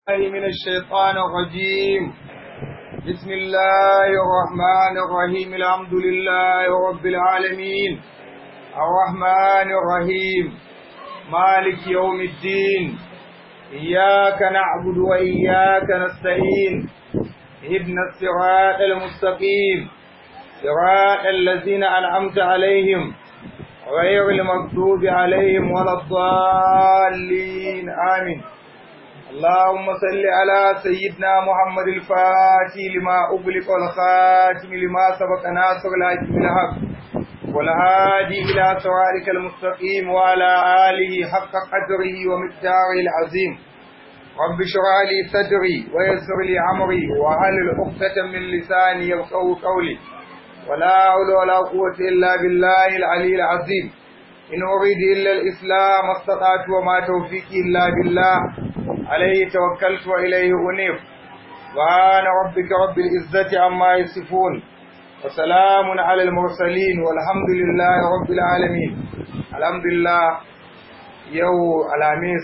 الله من الشيطان الرجيم بسم الله الرحمن الرحيم الحمد لله رب العالمين الرحمن الرحيم مالك يوم الدين إياك نعبد وإياك نستعين اهدنا الصراط المستقيم صراط الذين أنعمت عليهم غير المغضوب عليهم ولا الضالين آمين اللهم صل على سيدنا محمد الفاتح لما أغلق والخاتم لما سبق ناصر الحق بالحق والهادي إلى صراطك المستقيم وعلى آله حق قدره ومقداره العظيم رب اشرح لي صدري ويسر لي أمري وهل عقدة من لساني يفقهوا قولي ولا حول ولا قوة إلا بالله العلي العظيم إن أريد إلا الإسلام استطعت وما توفيقي إلا بالله عليه توكلت وإليه أنيب سبحان ربك رب العزة عما يصفون وسلام على المرسلين والحمد لله رب العالمين الحمد لله يو الخميس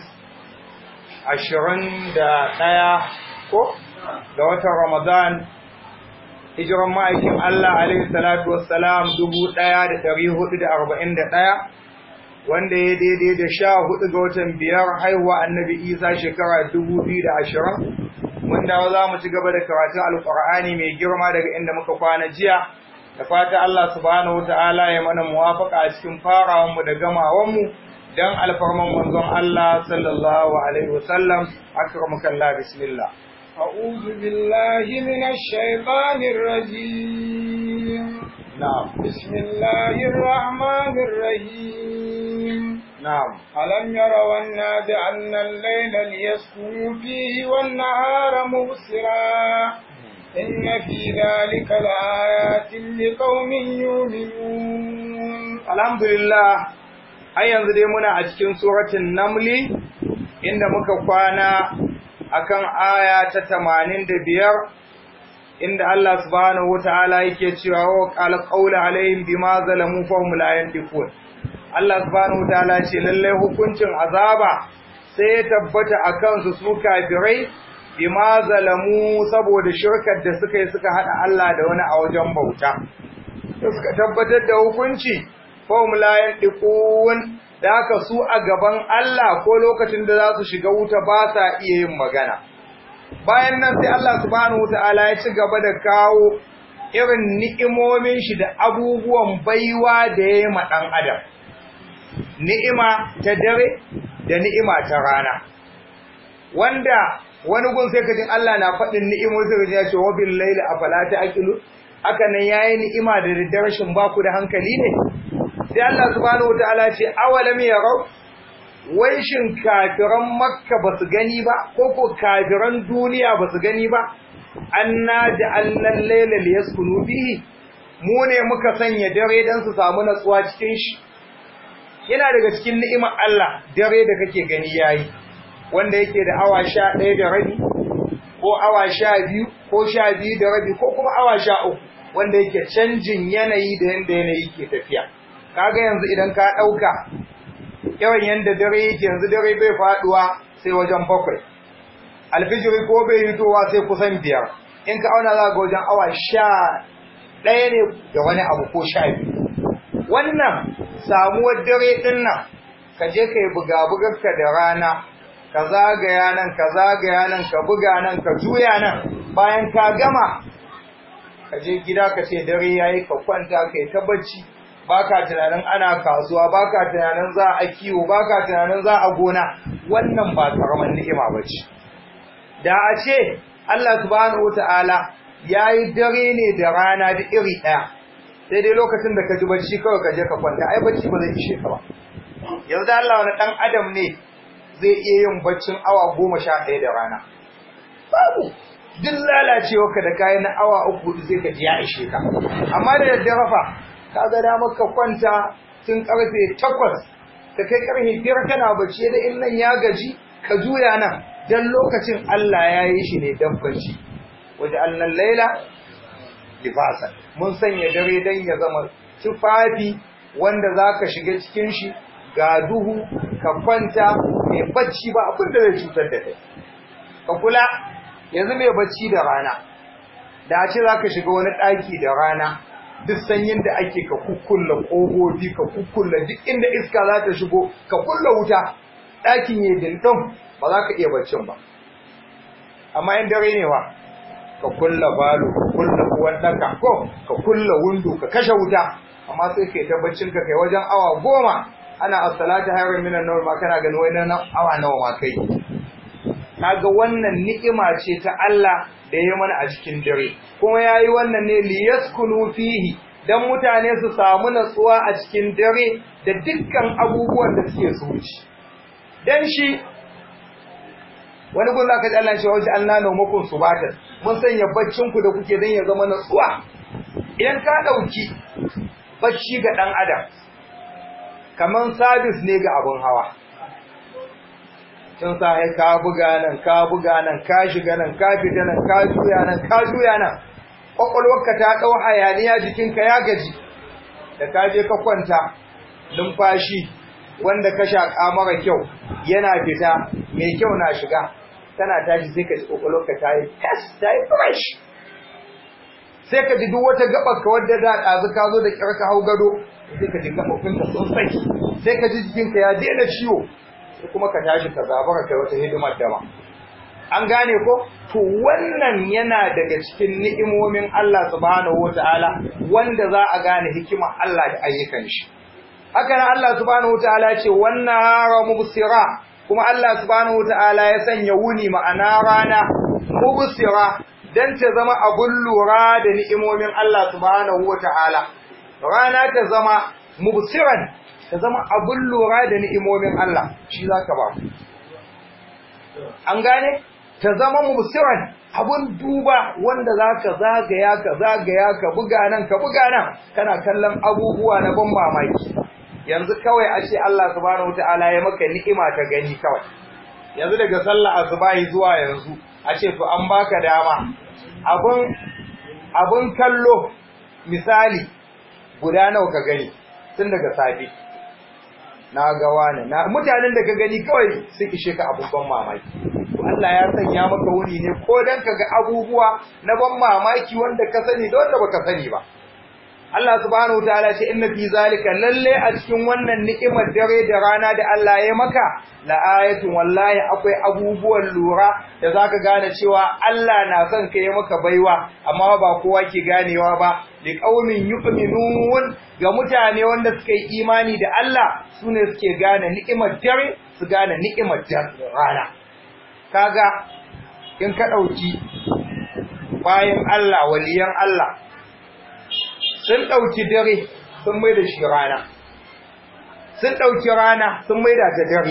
عشرين دا ɗaya ko da watan Ramadan hijiran ma'aikin Allah alaihi salatu wassalam dubu ɗaya da ɗari hudu da arba'in da ɗaya wanda ya daidai da sha hudu ga watan biyar haihuwa annabi isa shekara dubu biyu da ashirin mun dawo za mu ci gaba da karatun alkur'ani mai girma daga inda muka kwana jiya da fata Allah subhanahu ta'ala ya mana muwafaka a cikin farawanmu da gamawanmu dan alfarman manzon Allah sallallahu alaihi wasallam akramukallah bismillah أعوذ بالله من الشيطان الرجيم نعم بسم الله الرحمن الرحيم نعم ألم يروا أنا جعلنا الليل ليسكنوا فيه والنهار مبصرا إن في ذلك لآيات لقوم يؤمنون الحمد لله har yanzu dai muna a cikin suratul namli inda muka kwana akan aya ta 85 inda Allah subhanahu wataala yake cewa wa qala qawla alaihim bima zalamu fa hum la yantiqun Allah subhanahu wataala ce lalle hukuncin azaba sai ya tabbata akan su su kafirai bima zalamu saboda shirkar da suka yi suka hada Allah da wani a wajen bauta suka tabbatar da hukunci fa hum la yantiqun da haka su a gaban Allah ko lokacin da za su shiga wuta ba sa iya yin magana bayan nan sai Allah subhanahu wataala ya ci gaba da kawo irin ni'imomin shi da abubuwan baiwa da ya yi ma ɗan adam ni'ima ta dare da ni'ima ta rana wanda wani gun sai kajin Allah na faɗin ni'imo sai kajin ya ce wa bil laili afala ta'qilu haka nan yayi ni'ima da daddare shin ba ku da hankali ne sai Allah subhanahu wataala ce awalam yarau wai shin kafiran makka ba su gani ba ko ko kafiran duniya ba su gani ba anna ja'alna al-layla liyaskunu bihi mu ne muka sanya dare dan su samu natsuwa cikin shi yana daga cikin ni'imar Allah dare da kake gani yayi wanda yake da awa 11 da rabi ko awa 12 ko 12 da rabi ko kuma awa 13 wanda yake canjin yanayi da yanda yanayi ke tafiya kaga yanzu idan ka dauka yawan yanda dare yake yanzu dare bai faduwa sai wajen bakwai alfijiri ko bai hitowa sai kusan biyar in ka auna za ga wajen awa sha ɗaya ne da wani abu ko sha biyu wannan samuwar dare ɗin nan ka je ka yi buga-bugarka da rana ka zagaya nan ka zagaya nan ka buga nan ka juya nan bayan ka gama ka je gida ka ce dare ya yi ka kwanta ka yi ta bacci baka tunanin ana kasuwa baka tunanin za a kiwo baka tunanin za a gona wannan ba karaman ni'ima bace da a ce Allah subhanahu wataala yayi dare ne da rana da iri daya sai dai lokacin da ka ji bacci kawai ka je ka kwanta ai bacci ba zai ishe ka ba yanzu Allah wani dan adam ne zai iya yin baccin awa goma sha ɗaya da rana babu duk lalacewa ka da kayan na awa uku sai ka ji ya ishe ka amma da daddare fa kaga da maka kwanta tun karfe 8 ka kai karfe 5 kana bacci da in nan ya gaji ka juya nan dan lokacin Allah ya yi shi ne dan bacci waje annan laila libasan mun sanya dare dan ya zama tufafi wanda zaka shiga cikin shi ga duhu ka kwanta mai bacci ba abin da zai cutar da kai ka kula yanzu mai bacci da rana da a ce za ka shiga wani ɗaki da rana duk sanyin da ake ka kukkulla ƙofofi ka kukkulla duk inda iska za ta shigo ka kulla wuta ɗakin ya dindin ba za ka iya baccin ba amma in dare ne wa ka kulla balo ka kulla uwan ɗaka ko ka kulla windo ka kashe wuta amma sai kai ta baccin ka kai wajen awa goma ana as-salatu hayrun minan nawm ma kana ganin wai nan awa nawa ma kai kaga wannan ni'ima ce ta Allah da ya mana a cikin dare kuma yayi wannan ne liyaskunu fihi dan mutane su samu natsuwa a cikin dare da dukkan abubuwan da suke so ci dan shi wani gun zaka ji Allah ya ce wa Allah na makon subatan mun sanya baccin ku da kuke dan ya zama natsuwa idan ka dauki bacci ga dan adam kaman sabis ne ga abun hawa tun sa ka buga nan ka buga nan ka shiga nan ka fita nan ka juya nan ka juya nan kwakwalwarka ta ɗau hayaniya jikinka ya gaji da ka je ka kwanta numfashi wanda ka shaƙa mara kyau yana fita mai kyau na shiga tana tashi sai ka ji kwakwalwarka ta yi test ta yi fresh sai ka ji duk wata gabar ka wadda da ɗazu ka zo da ƙyar ka hau gado sai ka ji gaɓoɓinka sun saki sai ka ji jikinka ya daina ciwo sai kuma ka tashi ka zabara kai wata hidimar dama an gane ko to wannan yana daga cikin ni'imomin Allah subhanahu wataala wanda za a gane hikimar Allah da ayyukan shi haka nan Allah subhanahu wataala ce wannan hara mubsira kuma Allah subhanahu wataala ya sanya wuni ma'ana rana mubsira dan ta zama abun lura da ni'imomin Allah subhanahu wataala rana ta zama mubsiran ta zama abun lura da ni'imomin Allah shi zaka ba an gane ta zama musiran abun duba wanda zaka zagaya ka zagaya ka buga nan ka buga nan kana kallon abubuwa na ban mamaki yanzu kawai a ce Allah subhanahu wataala ya maka ni'ima ta gani kawai yanzu daga sallah asubahi zuwa yanzu a ce to an baka dama abun abun kallo misali guda nawa ka gani tun daga safe na ga wani na mutanen da ka gani kawai sun ishe ka abubuwan mamaki Allah ya sanya maka wuni ne ko dan ka ga abubuwa na ban mamaki wanda ka sani da wanda baka sani ba Allah subhanahu wataala ce inna fi zalika lalle a cikin wannan ni'imar dare da rana da Allah ya maka la ayatun wallahi akwai abubuwan lura da zaka gane cewa Allah na son ka yi maka baiwa amma ba kowa ke ganewa ba li qaumin yu'minun ga mutane wanda suka yi imani da Allah sune suke gane ni'imar dare su gane ni'imar rana kaga in ka dauki bayan Allah waliyan Allah sun ɗauki dare sun mai da shi rana sun ɗauki rana sun mai da ta dare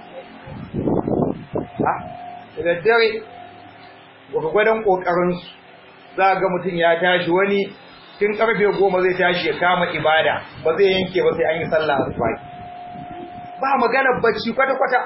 da dare gwagwadon ƙoƙarinsu za ga mutum ya tashi wani tun ƙarfe goma zai tashi ya kama ibada ba zai yanke ba sai an yi sallah a ba maganar bacci kwata-kwata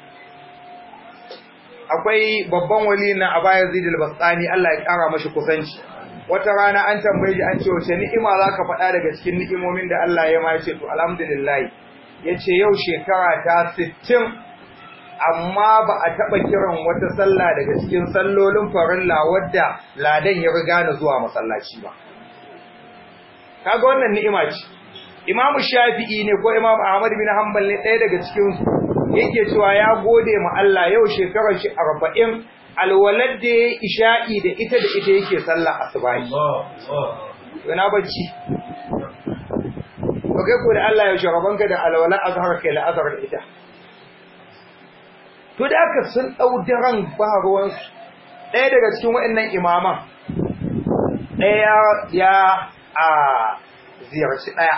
akwai babban wali na abaya zidil basani Allah ya ƙara mashi kusanci wata rana an tambaye shi an ce wace ni'ima zaka faɗa daga cikin ni'imomin da Allah ya ma yace to alhamdulillah yace yau shekara ta 60 amma ba a taba kiran wata sallah daga cikin sallolin farilla wadda ladan ya riga na zuwa masallaci ba kaga wannan ni'ima ce Imam Shafi'i ne ko Imam Ahmad bin Hanbal ne ɗaya daga cikin su yake cewa ya gode ma Allah yau shekarar shi 40 alwalad da ya isha'i da ita da ita yake sallah asubahi yana bacci to kai ko da Allah ya shagaban ka da alwala azhar kai la azhar da ita to da aka sun dau daren ba ruwan su ɗaya daga cikin waɗannan imaman ɗaya ya a ziyarci ɗaya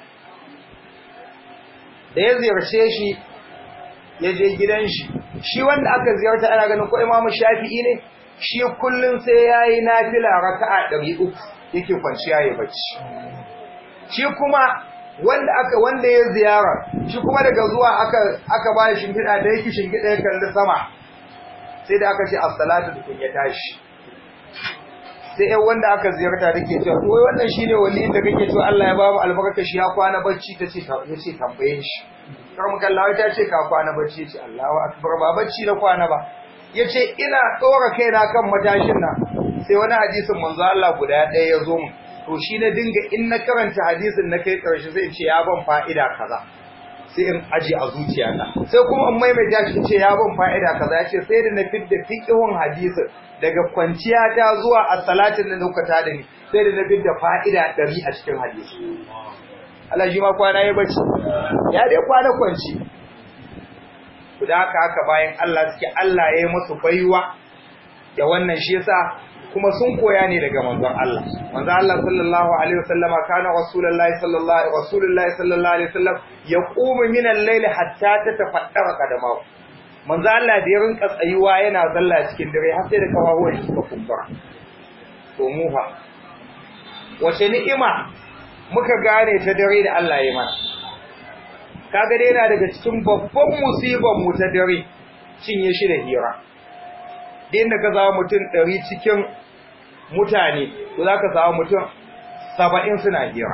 da ya ziyarce shi ya je gidan shi shi wanda aka ziyarta ana ganin ko imamu shafi'i ne shi kullun sai yayi nafila raka'a 300 yake kwanciya ya bacci shi kuma wanda aka wanda ya ziyara shi kuma daga zuwa aka aka ba shi shingida da yake shingida ya kalli sama sai da aka ce as-salatu dukun ya tashi sai ɗan wanda aka ziyarta take cewa to wai wannan shine waliyin da kake cewa Allah ya ba mu albarka shi ya kwana bacci tace ta yace tambaye shi kar mu kallawa ta ce ka kwana bacci ce Allahu akbar ba bacci na kwana ba yace ina tsora kaina kan matashin nan sai wani hadisin manzo Allah guda ɗaya ya zo mu to shi na dinga in na karanta hadisin na kai karshe sai in ce ya ban fa'ida kaza sai in aje a zuciyata sai kuma in maimaita shi ce ya ban fa'ida kaza ya ce sai da na fidda fiqhun hadisin daga kwanciya ta zuwa a salatin da nuka ta da ni sai da na fidda fa'ida ɗari a cikin hadisi Allah shi ma kwana ya bace ya dai kwana kwanci da haka haka bayan Allah suke Allah ya yi musu baiwa da wannan shi yasa kuma sun koya ne daga manzon Allah manzon Allah sallallahu alaihi wasallama kana rasulullahi sallallahu rasulullahi sallallahu alaihi wasallam yaqumu min al-layl hatta tatafaddara qadamahu manzon Allah da ya rinka tsayuwa yana zalla cikin dare har sai da kafafuwan shi suka kumbura to mu fa wace ni'ima muka gane ta dare da Allah ya mana kaga dai yana daga cikin babban musibar mu ta dare cinye shi da hira din da ka zama mutum ɗari cikin mutane to za ka samu mutum saba'in suna hira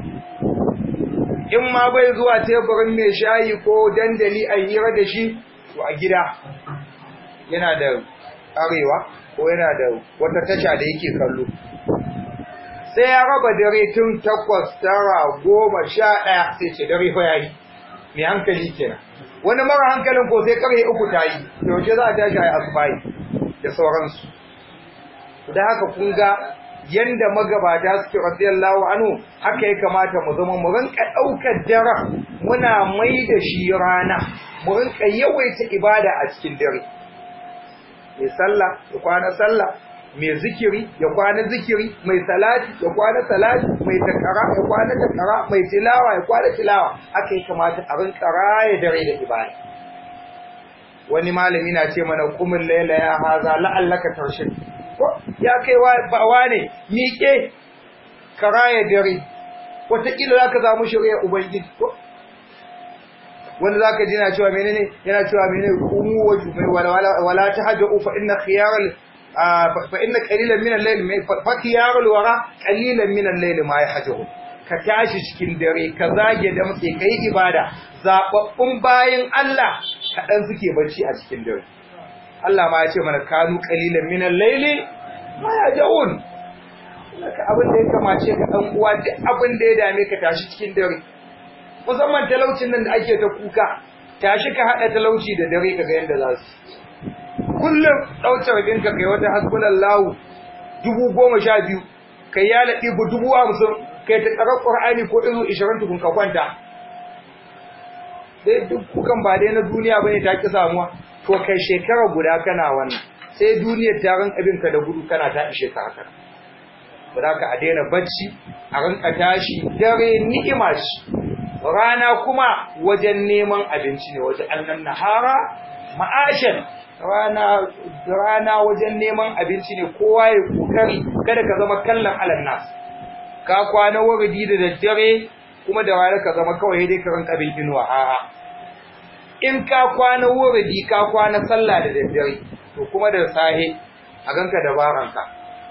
in ma bai zuwa teburin mai shayi ko dandali a hira da shi to a gida yana da arewa ko yana da wata tasha da yake kallo sai ya raba dare tun takwas tara goma sha ɗaya sai ce dare fa yayi mai hankali kenan wani mara hankalin ko sai karye uku ta yi yaushe za a tashi a yi asubahi da sauransu da haka kun ga yanda magabata suke radiyallahu anhu haka ya kamata mu zama mu rinka daukar dare muna mai da shi rana mu rinka yawaita ibada a cikin dare mai sallah ya kwana sallah mai zikiri ya kwana zikiri mai salati ya kwana salati mai takara ya kwana takara mai tilawa ya kwana tilawa haka ya kamata a rinka raye dare da ibada wani malami na ce mana kumin laila ya haza la'allaka tarshid ya kai wa ne miƙe ka raya dare wataƙila za ka zamu shirya ubangiji ko wanda za ka ji na cewa menene yana cewa menene kumu wa jumai wala ta hajja ufa inna khiyaral fa inna qalilan min al-layl fa khiyarul wara qalilan min al-layl ma yahjuhu ka tashi cikin dare ka zage da muke kai ibada zababbun bayin Allah kadan suke bacci a cikin dare Allah ma ya ce mana kanu qalilan min al-layli ma yajun laka abin da ya kamace ka dan uwa duk abin da ya dame ka tashi cikin dare musamman talaucin nan da ake ta kuka tashi ka hada talauci da dare kaga yanda za su kullum dauce rabin ka kai wata hasbunallahu dubu goma sha biyu kai ya laɗi dubu hamsin kai ta tsara ƙur'ani ko izu ishirin tukun ka kwanta sai duk kukan ba dai na duniya bane ta ki samuwa to kai shekara guda kana wannan sai duniyar ta rinka bin ka da gudu kana ta ishe ka haka ba ka a daina bacci a rinka tashi dare ni'ima ce rana kuma wajen neman abinci ne wajen annan nahara ma'ashan rana rana wajen neman abinci ne kowa ya kokari kada ka zama kallon alan nas ka kwana wuridi da daddare kuma da rana ka zama kawai dai ka rinka bin inuwa a'a in ka kwana wuridi ka kwana sallah da daddare to kuma da sahe a ganka dabaranka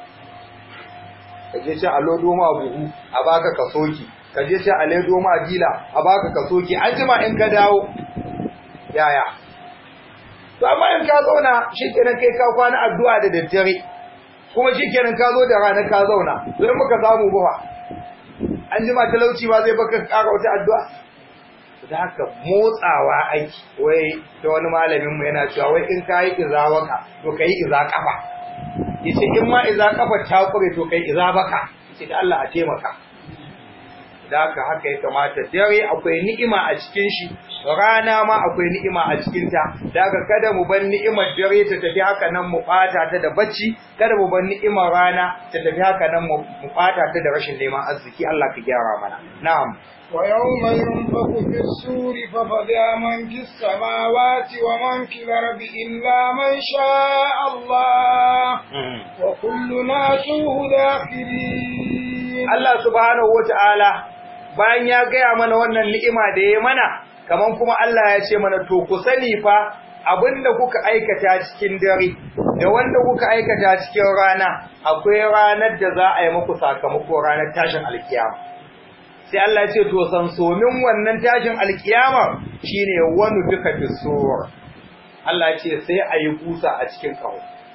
ka je ci a lodo ma buhu a baka ka soki ka je ci a ledo ma dila a baka ka soki an jima in ka dawo yaya to amma in ka zauna shikenan kai ka kwana addu'a da daddare kuma shikenan ka zo da rana ka zauna don muka samu buha an jima talauci ba zai baka ƙara wata addu'a da haka motsawa aiki wai da wani malamin mu yana cewa wai in ka yi izawaka to kai iza kafa yace in ma iza kafa ta kure to kai iza baka yace da Allah a taimaka da haka haka ya kamata dare akwai ni'ima a cikin shi rana ma akwai ni'ima a cikin ta da haka kada mu bar ni'imar dare ta tafi haka nan mu fata ta da bacci kada mu bar ni'imar rana ta tafi haka nan mu fata ta da rashin neman arziki Allah ka gyara mana na'am ويوم ينفخ في السور ففزع من في السماوات ومن في الأرض إلا من شاء الله وكلنا توه داخلين Allah subhanahu wata'ala bayan ya gaya mana wannan ni'ima da ya mana kaman kuma Allah ya ce mana to ku sani fa abinda kuka aikata cikin dare da wanda kuka aikata cikin rana akwai ranar da za a yi muku sakamako ranar tashin alkiyama sai Allah ya ce to san somin wannan tashin alkiyama shine wani duka fisur Allah ce sai a yi busa a cikin ƙaho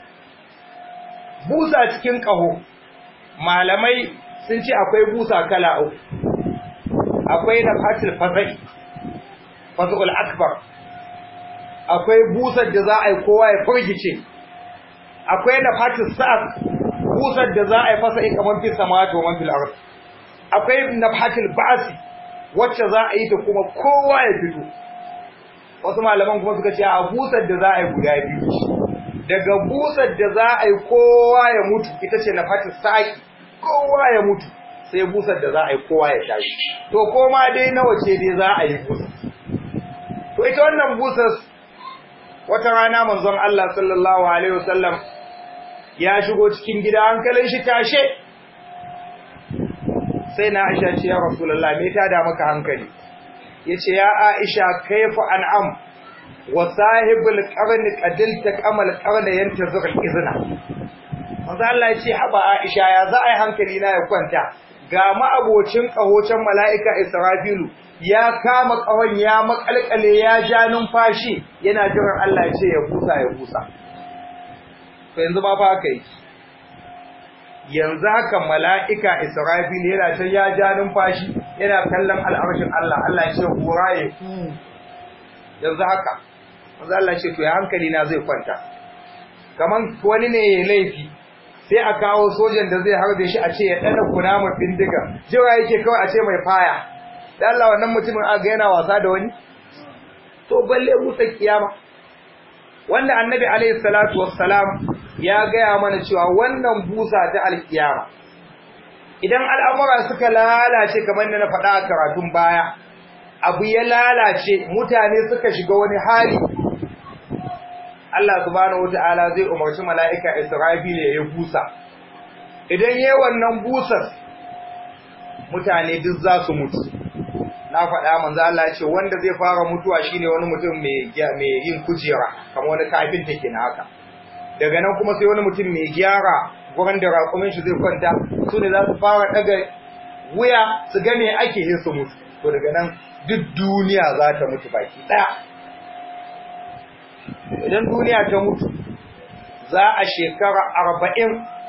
busa cikin ƙaho malamai sun ce akwai busa kala uku akwai na fatil fasai fasul akbar akwai busar da za a yi kowa ya furgice akwai na fatil sa'ad busar da za a yi fasa kamar fi sama to man fil ard akwai na fatil ba'si wacce za a yi ta kuma kowa ya fito wasu malaman kuma suka ce a busar da za a yi guda biyu daga busar da za a yi kowa ya mutu ita ce na fatil sa'ad kowa ya mutu sai busar da za a yi kowa ya tashi to koma dai nawa ce dai za a yi busar to ita wannan busar wata rana manzon Allah sallallahu alaihi wasallam ya shigo cikin gida hankalin shi tashe sai na Aisha ce ya Rasulullah me ta da maka hankali yace ya Aisha kaifa an'am wa sahibul qarni qadilta qamal qarna yantazur al-izna manzo Allah ya ce haba Aisha ya za a yi hankali na ya kwanta ga ma'abocin kahocin mala'ika Israfilu ya kama kahon ya makalkale ya ja numfashi yana jiran Allah ya ce ya busa ya busa to yanzu ba fa haka yi yanzu haka mala'ika Israfilu yana can ya ja numfashi yana kallon al'arshin Allah Allah ya ce hura ya yanzu haka manzo Allah ya ce to ya hankali na zai kwanta kaman wani ne ya laifi sai a kawo sojan da zai harbe shi a ce ya dana kunama bindiga jira yake kawai a ce mai faya da Allah wannan mutumin aga yana wasa da wani to balle musa kiyama wanda annabi alaihi salatu wassalam ya gaya mana cewa wannan busa ta alkiyama idan al'amura suka lalace kamar da na faɗa a karatun baya abu ya lalace mutane suka shiga wani hali Allah subhanahu wata'ala zai umarci mala'ika Israfil ya yi busa. Idan yi wannan busar, mutane duk za su mutu. Na faɗa manzo Allah ce wanda zai fara mutuwa shine wani mutum mai yin kujera, kamar wani kafin take na haka. Daga nan kuma sai wani mutum mai gyara gurin da raƙumin shi zai kwanta, su ne za su fara ɗaga wuya su ga me ake yin su mutu. To daga nan duk duniya za ta mutu baki ɗaya. idan duniya ta mutu za a shekara arba'in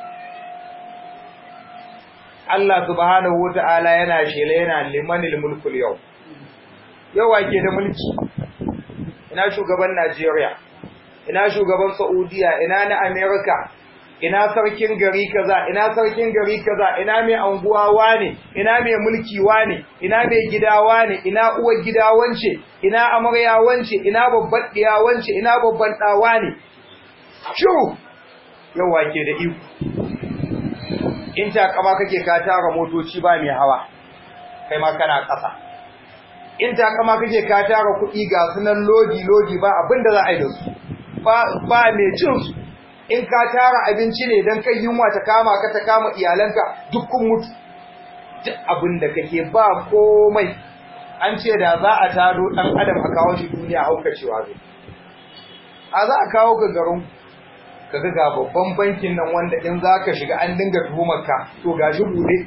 Allah subhanahu wa ta'ala yana shela yana limanil mulkul yau yau wake da mulki ina shugaban Najeriya ina shugaban Saudiya ina na America ina sarkin gari kaza ina sarkin gari kaza ina mai anguwa wane ina mai mulki wane ina mai gida wane ina uwar gida wance ina amarya wance ina babban diya wance ina babban da wane shu yau wake da iko in ta kama kake ka tara motoci ba mai hawa kai ma kana kasa in ta kama kake ka tara kuɗi ga sunan lodi lodi ba abinda za a yi da su ba ba mai cin su in ka tara abinci ne don kai yunwa ta kama ka ta kama iyalanka dukkan mutu duk abin da kake ba komai an ce da za a taro ɗan adam a kawo shi duniya haukacewa zai a za a kawo ka garin ka ga babban bankin nan wanda in za ka shiga an dinga tuhumarka to ga shi buɗe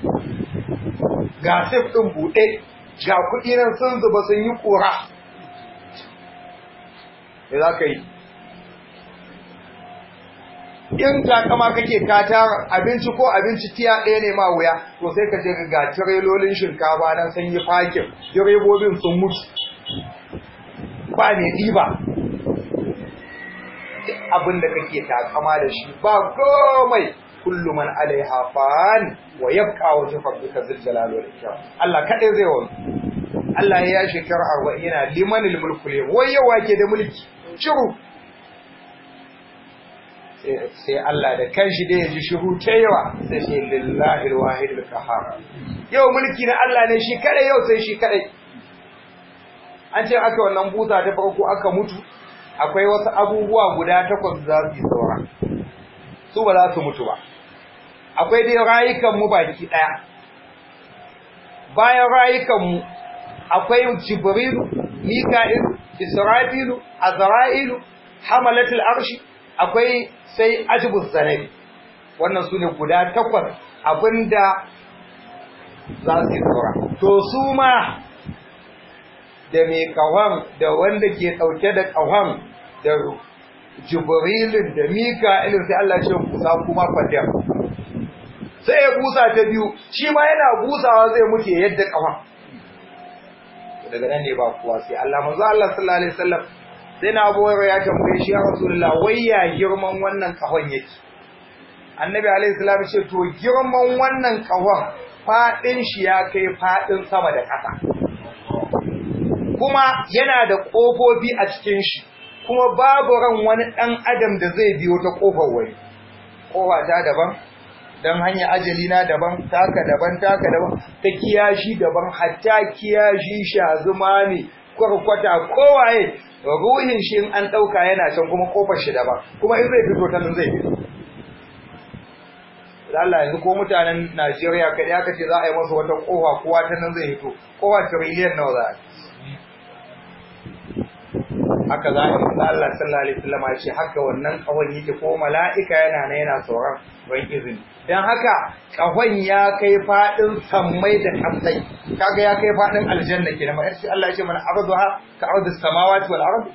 ga sif ɗin buɗe ga kuɗi nan sun zuba sun yi ƙura me za ka yi in takama kake ka tara abinci ko abinci tiya ɗaya ne ma wuya to sai ka je ga tirelolin shinkafa nan sun yi fakin direbobin sun mutu ba ne ɗiba duk abin da kake takama da shi ba komai kullu man alaiha fan wa yabqa wajhu rabbika dhul jalali wal ikram Allah kadai zai wani Allah ya shekara 40 yana limanil mulku wai yawa ke da mulki shiru sai Allah da kanshi da ya ji shiru ta yawa sai ce lillahi alwahid alqahar yau mulki na Allah ne shi kadai yau sai shi kadai an ce aka wannan busa ta farko aka mutu akwai wasu abubuwa guda takwas za su yi saura su ba za su mutu ba akwai dai rayukan mu baki daya bayan rayukan mu akwai jibril mika'il isra'ilu azra'ilu hamalatul arshi akwai sai ajibus zanabi wannan su ne guda takwas abinda za su yi tsora to su ma da mai kawon da wanda ke ɗauke da kawon da jibrilin da mika'ilin sai Allah ce busa kuma fadar sai ya busa ta biyu shi ma yana busawa zai mutu yadda kafa daga nan ne ba kuwa sai Allah manzo Allah sallallahu alaihi wasallam sai na Abu ya tambaye shi ya Rasulullah wai ya girman wannan kahon yake Annabi alaihi salam ce to girman wannan kahon fadin shi ya kai fadin sama da ƙasa kuma yana da kofofi a cikin shi kuma babu ran wani dan adam da zai biyo ta kofar wani kofa ta daban dan hanya ajali na daban taka daban taka daban ta kiyashi daban hatta kiyashi shazuma ne kwarkwata kowaye ruhin shi in an dauka yana can kuma kofar shi daban kuma in zai fito ta nan zai fito Allah yanzu ko mutanen Najeriya kai aka ce za a yi masa wata kofa kowa ta nan zai fito kowa trillion nawa za a haka za a yi Allah sallallahu alaihi wasallam ya ce haka wannan kawai yake ko mala'ika yana nan yana tsoron ban izini dan haka kahon ya kai fadin sammai da kasai kaga ya kai fadin aljanna kenan mai sai Allah ya ce mana arduha ka ardu samawati wal ard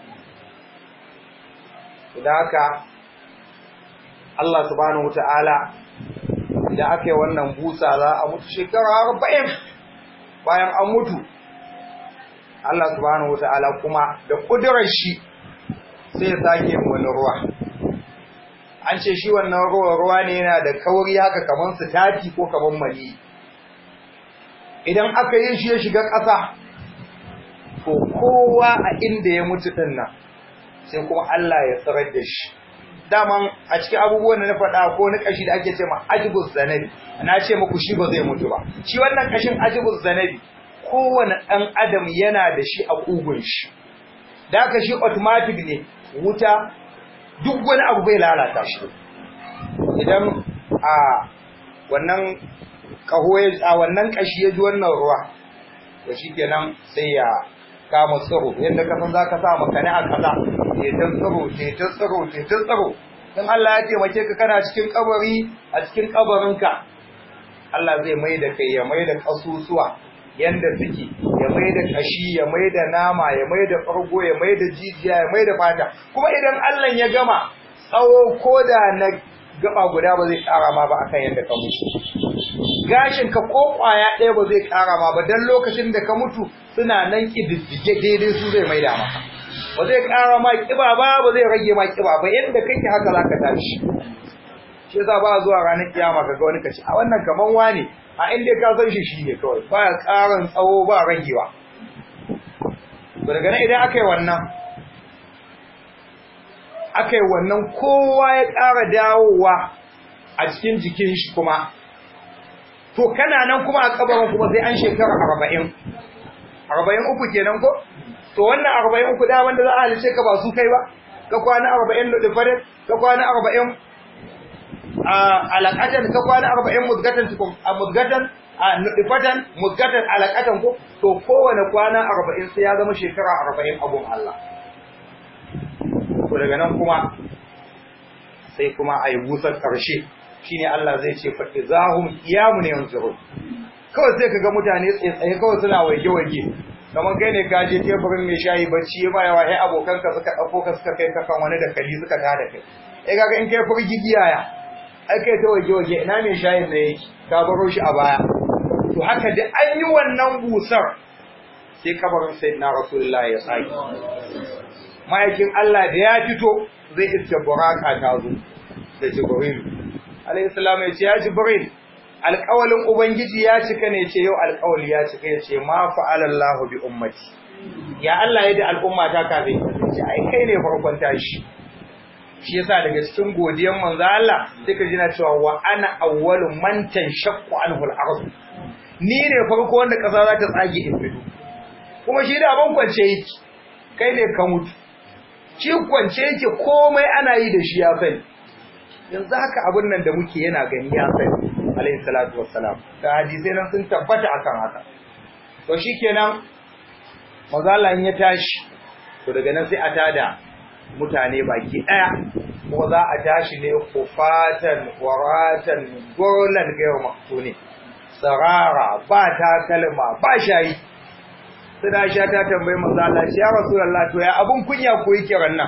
dan haka Allah subhanahu wataala da aka yi wannan busa za a mutu shekara 40 bayan an mutu Allah subhanahu wataala kuma da kudurar shi sai ya sake wani ruwa an ce shi wannan ruwa ruwa ne yana da kauri haka kaman sitati ko kaman mali idan aka yi shi ya shiga ƙasa to kowa a inda ya mutu din nan sai kuma Allah ya tsarar da shi daman a cikin abubuwan da na faɗa ko na ƙashi da ake ce ma ajibus zanabi na ce muku shi ba zai mutu ba shi wannan ƙashin ajibus zanabi kowane ɗan adam yana da shi a ƙugun shi da aka shi automatic ne wuta duk wani abu bai lalata shi idan a wannan kaho a wannan kashi ya ji wannan ruwa to shikenan sai ya kama tsiro yadda ka san zaka sa makani a kaza ke ta tsiro ke ta tsiro ke ta tsiro dan Allah ya taimake ka kana cikin kabari a cikin kabarinka Allah zai mai da kai ya mai da kasusuwa yanda suke ya mai da kashi ya mai da nama ya mai da fargo ya mai da jijiya ya mai da fata kuma idan Allah ya gama tsawo koda na gaba guda ba zai kara ma ba akan yanda ka mutu gashin ka ko kwaya ɗaya ba zai kara ma ba dan lokacin da ka mutu suna nan kididdige daidai su zai mai da maka ba zai kara ma kiba ba ba zai rage ma kiba ba yanda kake haka zaka tashi shi yasa ba zuwa ranar kiyama kaga wani kace a wannan kaman wane a inda ka san shi shine kawai ba karan tsawo ba ragewa to daga nan idan aka yi wannan aka yi wannan kowa ya ƙara dawowa a cikin jikin shi kuma to kana nan kuma a kabarin kuma sai an shekara arba'in arba'in uku kenan ko to wannan arba'in uku da wanda za a halice ka ba su kai ba ka kwana arba'in ludufarin ka kwana arba'in a alaƙatan ka kwana arba'in mudgatan a mudgatan a nufatan mudgatan alaƙatan ko to kowane kwana arba'in sai ya zama shekara arba'in abun Allah to daga nan kuma sai kuma a yi busar ƙarshe shine Allah zai ce fa izahum qiyamun yanzurun kawai sai kaga mutane tsaye kawai suna waige-waige kamar kai ne ka je teburin mai shayi bacci ya ba yawa ai abokanka suka ɗauko ka suka kai ka kan wani da kali suka tada kai eh kaga in kai furgi giyaya ai kai ta waige-waige ina mai shayin ne yake ka baro shi a baya to haka da an yi wannan busar sai kabarin sayyidina rasulullah ya saki ma'aikin Allah da ya fito zai iske buraka ta zo da jibril alayhi salam ya ce ya jibril alƙawalin ubangiji ya cika ne ce yau alƙawali ya cika ya ce ma fa'alallahu bi ummati ya Allah ya da al'umma ta kafin ce ai kai ne farkon tashi shi yasa daga cikin godiyan manzo Allah sai ka jina cewa wa ana awwalu man tanshaqqu anhu al-ard ni ne farko wanda kasa za ta tsage in fito kuma shi da ban kwance yake kai ne ka mutu shi kwance yake komai ana yi da shi ya sani yanzu haka abin nan da muke yana gani ya sani alayhi salatu wassalam da hadisai nan sun tabbata akan haka to shikenan manzo Allah ya tashi to daga nan sai a tada mutane baki daya kuma za a tashi ne kufatan waratan golan gaiwa maktuni sarara ba ta kalma ba shayi sai da sha ta tambayi manzo Allah ya rasulullah to ya abun kunya ko yake rannan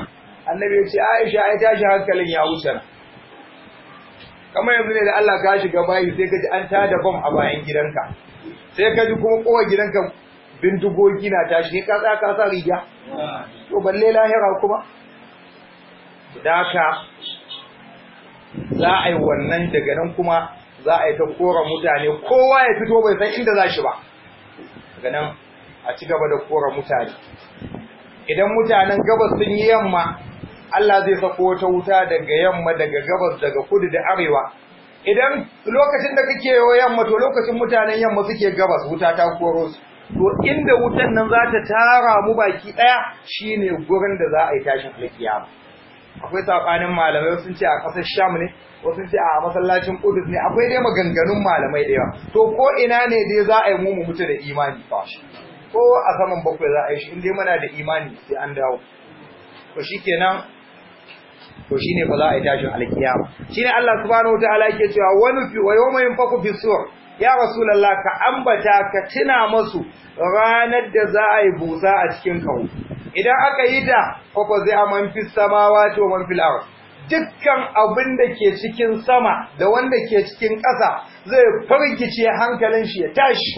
annabi ya ce Aisha ai tashi hankalin ya wuce nan kamar yanzu ne da Allah ka shiga bayi sai ka ji an tada bom a bayan gidanka sai ka ji kuma kowa gidanka bindigogi na tashi ka tsaya ka sa riga to balle lahira kuma da haka za a yi wannan daga nan kuma za a yi ta kora mutane kowa ya fito bai san inda za shi ba daga nan a ci gaba da kora mutane idan mutanen gabas sun yi yamma Allah zai sako wata wuta daga yamma daga gabas daga kudu da arewa idan lokacin da kake yawo yamma to lokacin mutanen yamma suke gabas wuta ta koro su to inda wutan nan za ta tara mu baki daya shine gurin da za a yi tashin alkiyama akwai sabanin malamai sun ce a kasar Sham ne wasu sun ce a masallacin Qudus ne akwai dai maganganun malamai da yawa to ko ina ne dai za a yi mu mu mutu da imani fa ko a saman bakwai za a yi shi in dai muna da imani sai an dawo to shikenan to shine ba za a yi tashin alkiyama shine Allah subhanahu wataala yake cewa wani fi wa yawma yunfaku fi sur ya rasulullah ka ambata ka tuna masu ranar da za a yi busa a cikin kawo idan aka yi ta fa zai aman fi samawati wa man fil ard dukkan abin da ke cikin sama da wanda ke cikin ƙasa zai fargice hankalin shi ya tashi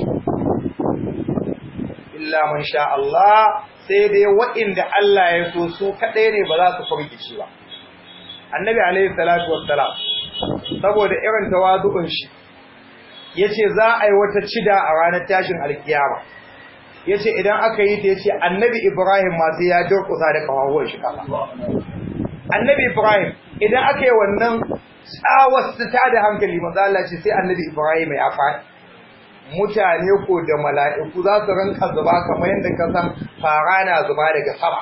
illa man sha Allah sai dai waɗanda Allah ya so su kaɗai ne ba za su fargice ba annabi alaihi salatu wassalam saboda irin tawazu'un shi yace za a yi wata cida a ranar tashin alkiyama yace idan aka yi ta yace annabi Ibrahim ma sai ya durkusa da kafafuwan shi kasa annabi Ibrahim idan aka yi wannan tsawar ta da hankali manzo Allah ce sai annabi Ibrahim ya faɗi mutane ko da mala'iku za su rinka zuba kamar yadda ka san fara na zuba daga sama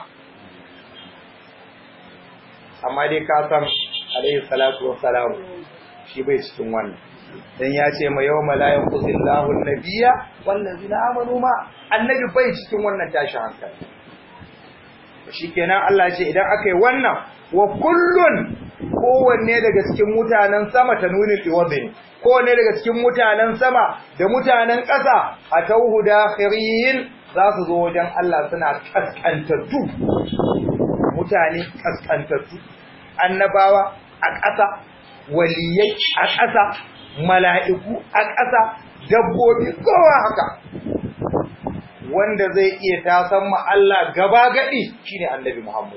amma dai ka san alaihi salatu wassalam shi bai cikin wannan dan ya ce ma yawma la yanqusillahu an-nabiyya wallazina amanu ma annabi bai cikin wannan tashi hankali shikenan Allah ya ce idan aka yi wannan wa kullun kowanne daga cikin mutanen sama ta nuni iwadin kowanne daga cikin mutanen sama da mutanen ƙasa a tauhu dakhirin za su zo wajen Allah suna kaskantattu mutane kaskantattu annabawa a ƙasa waliyai a ƙasa mala'iku a ƙasa dabbobi kowa haka wanda zai iya tasan ma Allah gaba gadi shine annabi Muhammad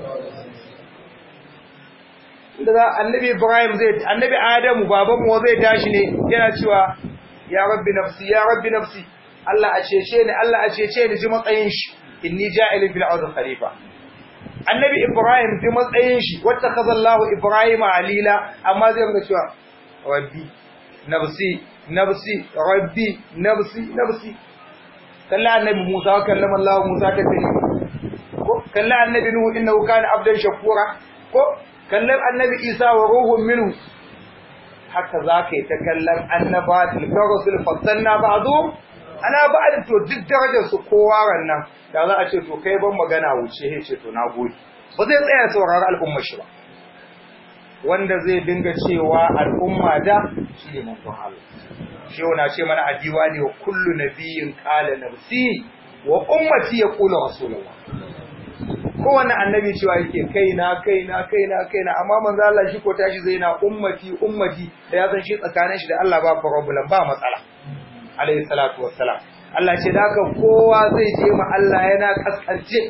da za annabi Ibrahim zai annabi Adamu babanmu zai tashi ne yana cewa ya rabbi nafsi ya rabbi nafsi Allah a cece ni Allah a cece ni ji matsayin shi inni ja'ilun fil ardi khalifa annabi Ibrahim ji matsayin shi wata kazallahu Ibrahim alila amma zai rinka cewa rabbi nafsi nafsi rabbi nafsi nafsi kalla annabi Musa kallama Allah Musa ta tafi ko kalla annabi Nuhu innahu kana abdan shakura ko kallon annabi isa wa ruhun minu haka za ka yi ta kallon annaba tilkar rasul fassanna ba zo ana ba da to duk darajar su kowa rannan da za a ce to kai ban magana wuce he ce to na gode ba zai tsaya saurari al'ummar shi ba wanda zai dinga cewa al'umma da shi ne manzon Allah shi na ce mana a diwani wa kullu nabiyyin qala nafsi wa ummati yaqulu rasulullah kowane annabi cewa yake kaina kaina kaina kaina amma manzo Allah shi ko tashi zai na ummati ummati da ya san shi tsakanin shi da Allah ba problem ba matsala alayhi salatu wassalam Allah ce da haka kowa zai je ma Allah yana kaskance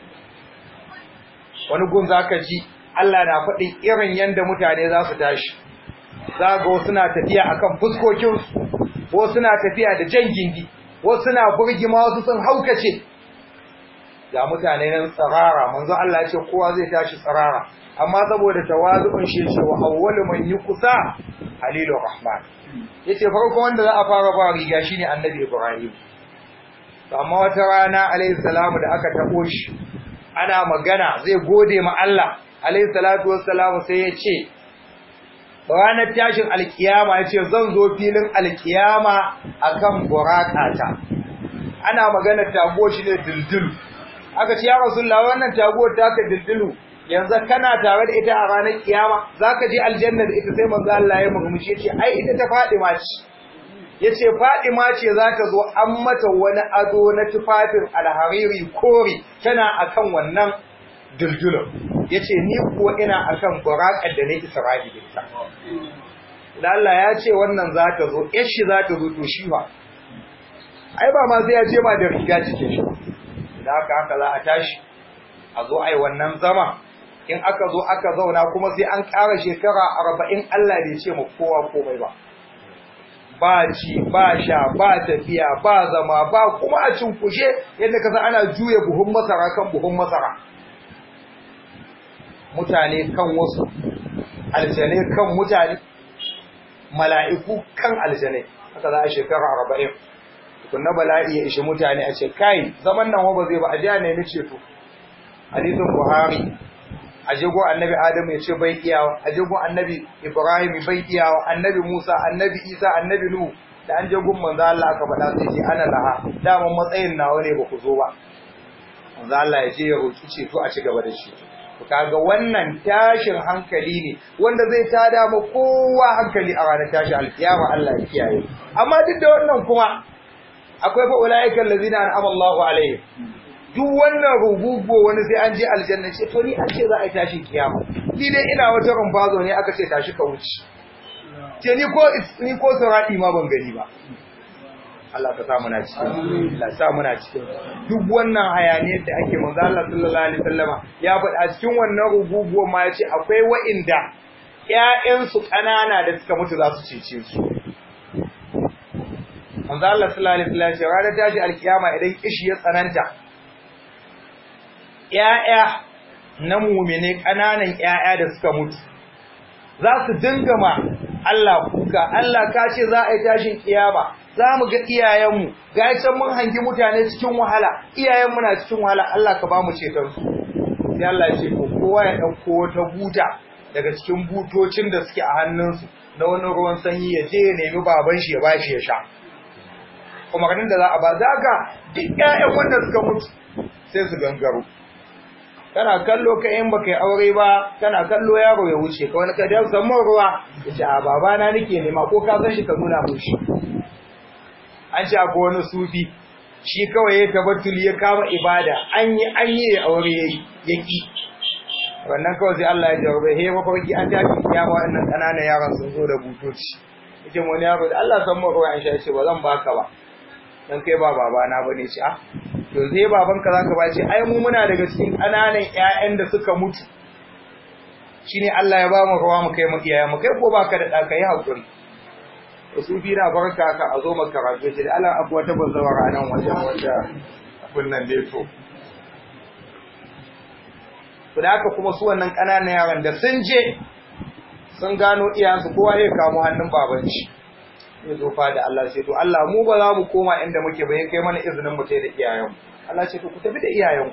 wani gun zaka ji Allah na faɗin irin yanda mutane za su tashi za ga wasu na tafiya akan fuskokin su wasu na tafiya da jan gindi wasu na burgima wasu sun haukace ga mutane nan tsarara manzo Allah ya ce kowa zai tashi tsarara amma saboda tawazu'un shi ce wa awwalu man yuqsa halilur rahman yace farko wanda za a fara ba riga shine annabi Ibrahim amma wata rana alayhi salamu da aka tabo shi ana magana zai gode ma Allah alayhi salatu wassalamu sai ya ce ranar tashin alkiyama ya ce zan zo filin alkiyama akan burakata ana magana tago shi ne dildil aka ce ya rasulullah wannan taguwar taka dildilu yanzu kana tare da ita a ranar kiyama zaka je aljanna da ita sai manzo Allah ya murmushi yace ai ita ta Fadima ce yace Fadima ce za ta zo an mata wani ado na tufafin alhariri kore tana akan wannan dildilun yace ni kuwa ina akan buraqar da ne Isra'i da ita da Allah ya ce wannan za ta zo yar shi za ta zo to shi ba ai ba ma sai ya ce ma da riga cikin shi da haka haka za a tashi a zo ai wannan zama in aka zo aka zauna kuma sai an ƙara shekara arba'in Allah bai ce ma kowa komai ba ba ci ba sha ba tafiya ba zama ba kuma a cinkushe yadda ka san ana juya buhun masara kan buhun masara mutane kan wasu aljane kan mutane mala'iku kan aljane haka za a shekara arba'in tukunna bala'i ya ishi mutane a ce kai zaman nan ba zai ba a ji a nemi ceto hadisin buhari a jigo annabi adamu ya ce bai iyawa a jigo annabi ibrahim bai iyawa annabi musa annabi isa annabi nuhu da an je gun manzo Allah aka faɗa sai ce ana laha daman matsayin nawa ne ba ku zo ba manzo Allah ya je ya roki ceto a ci gaba da shi to kaga wannan tashin hankali ne wanda zai tada ma kowa hankali a ranar tashi alkiyama Allah ya kiyaye amma duk da wannan kuma akwai fa ulaiikal ladina an'ama Allahu alaihim duk wannan rugugo wani sai an je aljanna ce to ni an ce za a yi tashin kiyama ni dai ina wata rumfazo ne aka ce tashi ka wuce ce ni ko ni ko sauradi ma ban gani ba Allah ka sa muna cikin Allah sa muna cikin duk wannan hayaniyar da ake manzo Allah sallallahu alaihi wasallama ya faɗa cikin wannan rugugo ma yace akwai wa'inda ƴaƴansu ƙanana da suka mutu za su cece su manzo Allah sallallahu alaihi wasallam ya ce ranar tashi alkiyama idan kishi ya tsananta ‘ya'ya na mumine ƙananan ‘ya'ya da suka mutu, za su dinga ma Allah kuka, Allah ka ce za a yi tashin kiyama, za mu ga iyayenmu, ga can mun hangi mutane cikin wahala, iyayenmu na cikin wahala, Allah ka ba mu cetonsu. Sai Allah ya ce, ko kowa ya ɗauko wata buta daga cikin butocin da suke a hannunsu na wani ruwan sanyi ya je ya nemi baban shi ya ba shi ya sha. Umarnin da za a ba, za ka duk ‘ya'yan wanda suka mutu sai su gangaro. kana kallo ka in baka yi aure ba kana kallo yaro ya wuce ka wani kadar samun ruwa ya ce a babana nake nema ko ka san shi ka nuna mun shi an ce akwai wani sufi shi kawai ya tabattuli ya kama ibada an yi an yi aure ya ki wannan kawai sai Allah ya jawabe he mafarki an tafi kiyama wannan ƙananan yaran sun zo da butoci yace wani yaro da Allah san mu ruwa an sha ce ba zan baka ba dan kai ba babana bane ce ah to zai babanka zaka ba ce ai mu muna daga cikin ƙananan ƴaƴan da suka mutu shine Allah ya ba mu ruwa mu kai mu iyaye mu kai ko baka da da kai hakuri to su fi na barka ka a zo maka rabe shi Allah abu wata bazawar anan wajen wanda abun nan dai to to da haka kuma su wannan ƙananan yaran da sun je sun gano iyayensu kowa ya kamo hannun babanci ya zo da Allah sai to Allah mu ba za mu koma inda muke ba kai mana izinin mu tai da iyayenmu Allah ce to ku tafi da iyayenku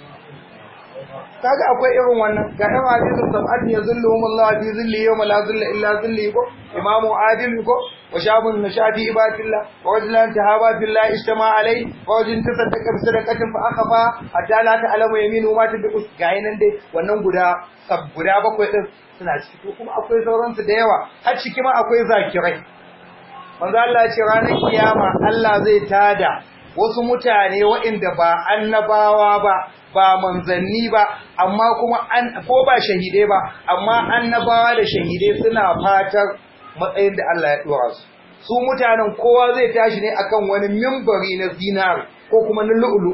kaga akwai irin wannan ga ɗan hadisin sab'at ya zilluhum Allah fi zilli yawma la zilla illa zilli ko imamu adil ko wa shabun nashati ibadillah wa rajulan tahaba billah ijtama alai wa rajulun tasaddaqa bi sadaqatin fa akhfa hatta la ta'lamu yaminu ma tadqu ga nan dai wannan guda sab guda bakwai din suna ciki to kuma akwai sauransu da yawa har ciki ma akwai zakirai manzo Allah ya ce ranar kiyama Allah zai tada wasu mutane waɗanda ba annabawa ba ba manzanni ba amma kuma an ko ba shahidai ba amma annabawa da shahidai suna fatar matsayin da Allah ya dora su su mutanen kowa zai tashi ne akan wani mimbari na zinari ko kuma na lu'ulu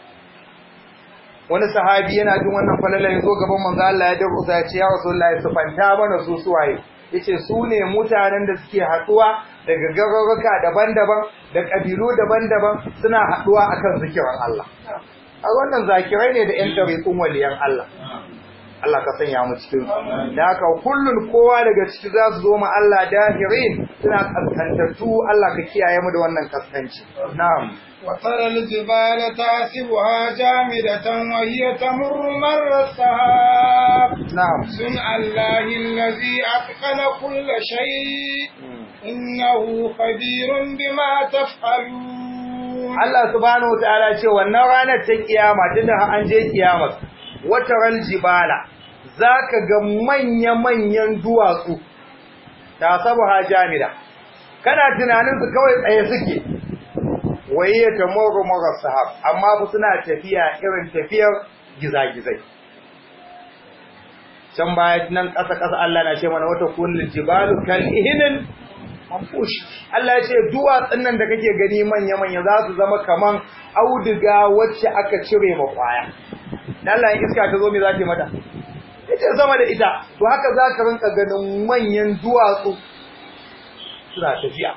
wani sahabi yana jin wannan falala ya zo gaban manzo Allah ya dauka ya ce ya rasulullahi sufanta mana su suwaye yace su ne mutanen da suke haɗuwa daga garuruka daban-daban da ƙabilu daban-daban suna haɗuwa akan zikirin Allah a wannan zakirai ne da 'yan tariqun waliyan Allah Allah ka sanya mu cikin da haka kullun kowa daga ciki za su zo ma Allah dahirin suna kaskantattu Allah ka kiyaye mu da wannan kaskanci na'am وترى الجبال تحسبها جامدة وهي تمر مر السحاب na'am صنع الله الذي أتقن كل شيء إنه خبير بما تفعلون Allah subhanahu wataala ce wannan ranar ta kiyama tunda an je kiyama wataral jibala zaka ga manya-manyan duwatsu ta sabuha jamida kana tunanin su kawai tsaye suke waye ta moro moro sahab amma ba suna tafiya irin tafiyar gizagizai can baya nan ƙasa ƙasa Allah na ce mana wata kullul jibalu kal ihnin manfush Allah ya ce duwatsun nan da kake gani manya manya za su zama kaman auduga wacce aka cire ma kwaya dan Allah in iska ta zo me za ta mata ita sama da ita to haka za ka rinka ganin manyan duwatsu suna tafiya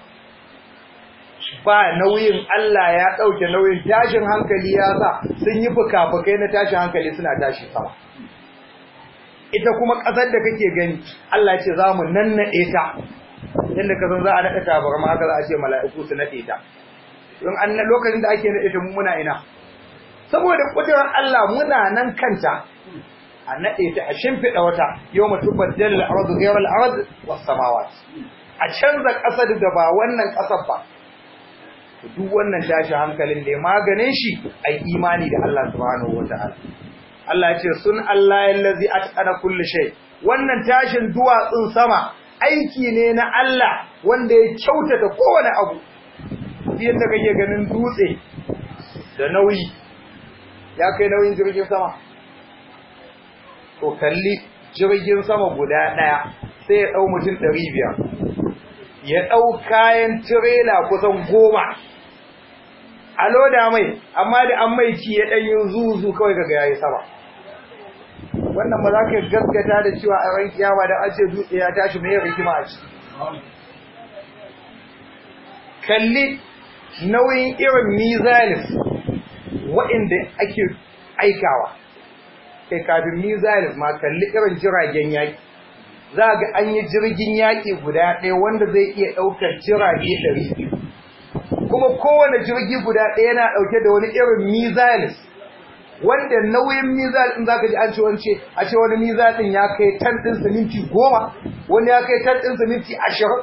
ba nauyin Allah ya ɗauke nauyin tashin hankali ya sa sun yi fuka-fukai na tashin hankali suna tashi sama ita kuma ƙasar da kake gani Allah ce za mu nannaɗe ta yadda ka san za a naɗa tabarma haka za a ce mala'iku su naɗe ta don an lokacin da ake naɗe ta muna ina saboda ƙudurar Allah muna nan kanta a naɗe ta a shimfiɗa wata yau mutum baddal al'arzu ghayra al'ard was samawat a canza ƙasar da ba wannan ƙasar ba duk wannan tashi hankalin da ya maganin shi ai imani da Allah subhanahu wataala Allah ya ce sun Allah yallazi atqana kulli shay wannan tashin duwatsun sama aiki ne na Allah wanda ya kyautata kowane abu yadda kake ganin dutse da nauyi ya kai nauyin jirgin sama to kalli jirgin sama guda daya sai ya dau mutum 500 ya dau kayan tirela kusan goma a loda mai amma da an mai ci ya dan yin zuzu kawai kaga yayi sama wannan ba za ka gaskata da cewa a ran kiyama da an ce dutse ya tashi mai rikima a ciki kalli nauyin irin mizalis waɗanda ake aikawa kai kafin mizalis ma kalli irin jiragen yaƙi za ga an yi jirgin yaƙi guda ɗaya wanda zai iya ɗaukar jirage ɗari kuma kowane jirgi guda ɗaya yana ɗauke da wani irin mizalis wanda nauyin mizal din zaka ji an ce wance a ce wani mizal din ya kai tan din siminti goma wani ya kai tan din siminti ashirin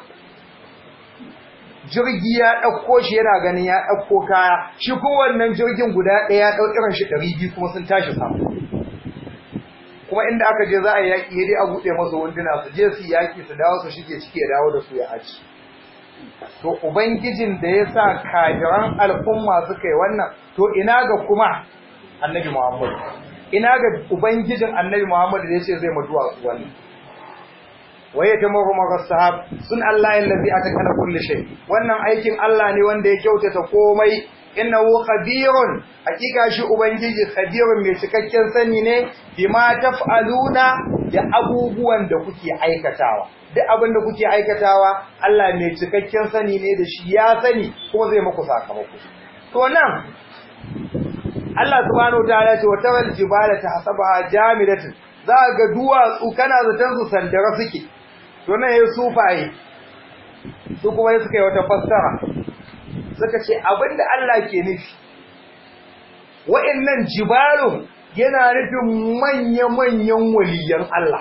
jirgi ya ɗauko shi yana ganin ya ɗauko kaya shi kuma wannan jirgin guda ɗaya ya ɗau irin shi ɗari biyu kuma sun tashi sama kuma inda aka je za a yaƙi ya dai a buɗe masa wunduna su je su yaƙi su dawo su shige ciki ya dawo da su ya aci to ubangijin da ya sa kafiran al'umma suka yi wannan to ina ga kuma annabi Muhammad ina ga ubangijin annabi Muhammad da yace zai mutuwa su wannan waye ta mahu sahab sun Allah allazi atakana kulli shay wannan aikin Allah ne wanda ya kyautata komai innahu khabirun hakika shi ubangiji khabirun mai cikakken sani ne bima taf'aluna da abubuwan da kuke aikatawa duk abin da kuke aikatawa Allah mai cikakken sani ne da shi ya sani kuma zai muku sakamako to nan Allah subhanahu wataala ce wa tawal jibala tahsabaha jamidatin za ga duwatsu kana zaton su sandara suke to nan yayin sufaye su kuma yayin suka yi wata fassara suka ce abinda Allah ke nufi wa'annan jibalun yana nufin manya-manyan waliyan Allah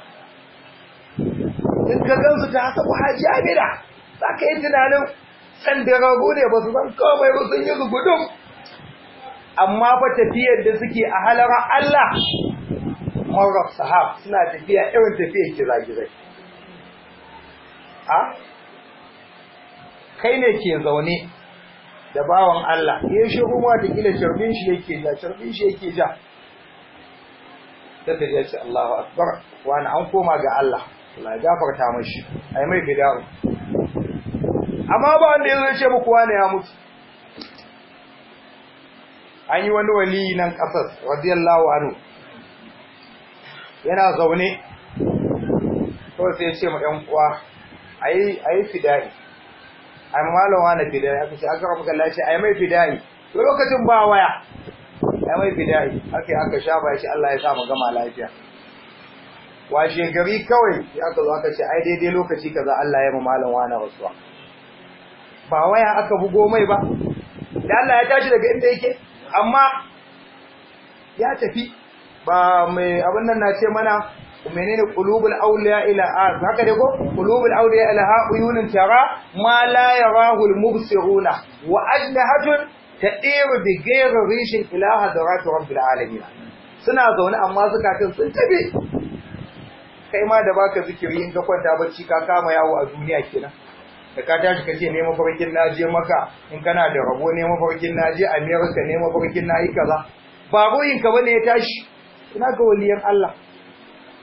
in ka gansu ta hasabaha jamida za ka yi tunanin sandararu ne ba su san komai ba sun yi zugudun amma fa tafiyar da suke a halara Allah marar sahab suna tafiya irin tafiyar gizagizai a kai ne ke zaune da bawan Allah ya shi ruwa da kila carbin shi yake ja carbin shi yake ja sai ya ce Allahu akbar wani an koma ga Allah Allah ya gafarta mashi ai mai fida'u amma ba wanda yazo ya ce muku wani ya mutu an yi wani wali nan kasar radiyallahu anhu yana zaune kawai sai ya ce ma ɗan uwa ayi ayi fida'i ai malam wani fida'i aka ce aka rabu kallon ce ai mai fida'i to lokacin ba waya ai mai fida'i aka aka shafa shi Allah ya sa mu gama lafiya washe gari kawai sai aka zo aka ce ai daidai lokaci kaza Allah ya ma malam wani rasuwa ba waya aka bugo mai ba da Allah ya tashi daga inda yake amma ya tafi ba mai abin nan na ce mana menene qulubul awliya ila haka dai ko qulubul awliya ila uyunun tara ma la yarahu al mubsiruna wa ajnahatun tadiru bi ghayri rishin ila hadarat rabbil alamin suna zaune amma zakatun sun tafi kai ma da baka zikiri in ka kwanta bacci ka kama yawo a duniya kenan da ka tashi kace ne mafarkin naje maka in kana da rabo ne mafarkin naje America ne mafarkin nayi kaza ba ruhin ka bane ya tashi ina ga waliyan Allah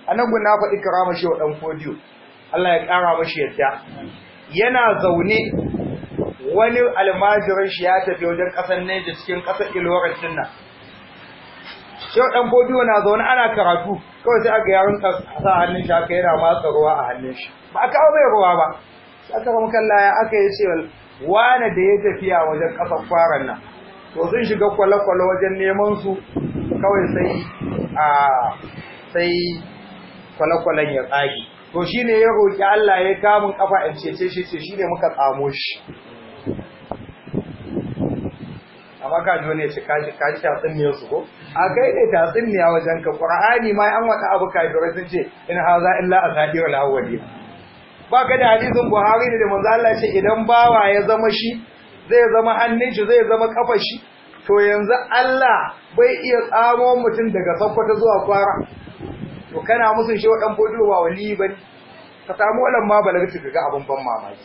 anan gun na faɗi karama shi wa dan fodiyo Allah ya ƙara mashi yadda yana zaune wani almajirin shi ya tafi wajen ƙasar Neja cikin ƙasar Ilorin din nan Shehu ɗan Bodiyo na zaune ana karatu kawai sai aka yaron sa hannun shi aka yana matsa ruwa a hannun shi ba a kawo mai ruwa ba sai aka rama kalla ya aka yi ce wane da ya tafiya wajen ƙasar faran nan to sun shiga kwale-kwale wajen neman su kawai sai a sai kwale-kwalen ya tsage to shi ne ya roƙi Allah ya kamun kafa in cece shi ce shi ne muka tsamo shi amma ka ji wani ya ce kashi kashi tatsuniyar su ko a kai ne tatsuniya wajen ka qur'ani ma an wata abu kafirai sun ce in haza illa asadir al-awwali ba ka da hadisin buhari ne da manzo Allah ce idan bawa ya zama shi zai zama hannun shi zai zama kafar shi to yanzu Allah bai iya tsamo mutum daga sakkwato zuwa kwara to kana musun shi wadan bodo ba wali bane ka samu walan ma balagta ga abun ban mamaki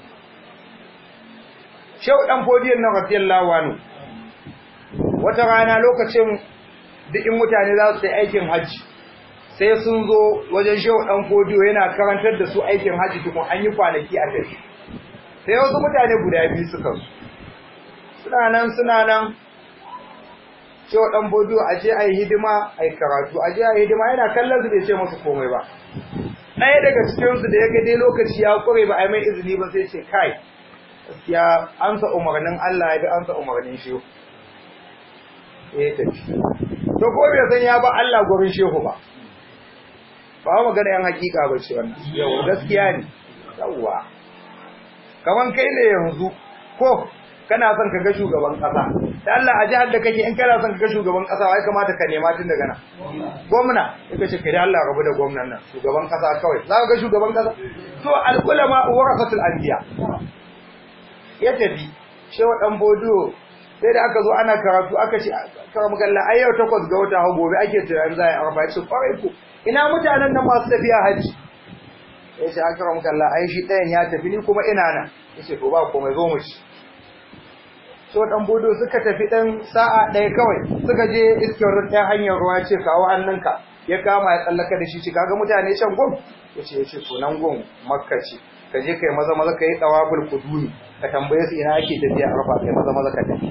shehu dan fodiyan na radiyallahu anhu wata rana lokacin duk in mutane za su yi aikin hajji sai sun zo wajen shehu dan fodiyo yana karantar da su aikin hajji tukun an yi kwanaki a tafi sai wasu mutane guda biyu suka zo suna nan suna nan shehu dan fodiyo a je a yi hidima a yi karatu a je a yi hidima yana kallon su bai ce musu komai ba ɗaya daga cikinsu da ya ga dai lokaci ya ƙure ba a yi mai izini ba sai ce kai gaskiya ansa umarnin Allah ya bi ansa umarnin shehu ya tafi to ko bai san ya ba Allah gurin shehu ba ba magana yan hakika ba ce wannan yau gaskiya ne yawa kaman kai ne yanzu ko kana son ka ga shugaban kasa da Allah a jihar da kake in kana son ka ga shugaban kasa wai kamata ka nema tun daga nan gwamna yake ce kai da Allah rabu da gwamnan nan shugaban kasa kawai za ka ga shugaban kasa to al ulama warasatul anbiya ya tafi shewa dan bodo sai da aka zo ana karatu aka ce kara magalla ai yau takwas ga wata hau gobe ake tunanin za a yi arba ya ce kwarai ku ina mutanen nan masu tafiya hajji ya ce aka kara magalla ai shi ɗayan ya tafi ni kuma ina nan ya ce to ba komai zo mu ci so dan bodo suka tafi ɗan sa'a ɗaya kawai suka je iskiyar ɗaya hanyar ruwa ce kawo hannunka ya kama ya tsallaka da shi ce kaga mutane can gwam ya ce ya ce to nan gwam makka ce ka je kai maza maza ka yi tsawabul kuduni ka tambaye su ina ake tafiya arfa kai maza maza ka tafi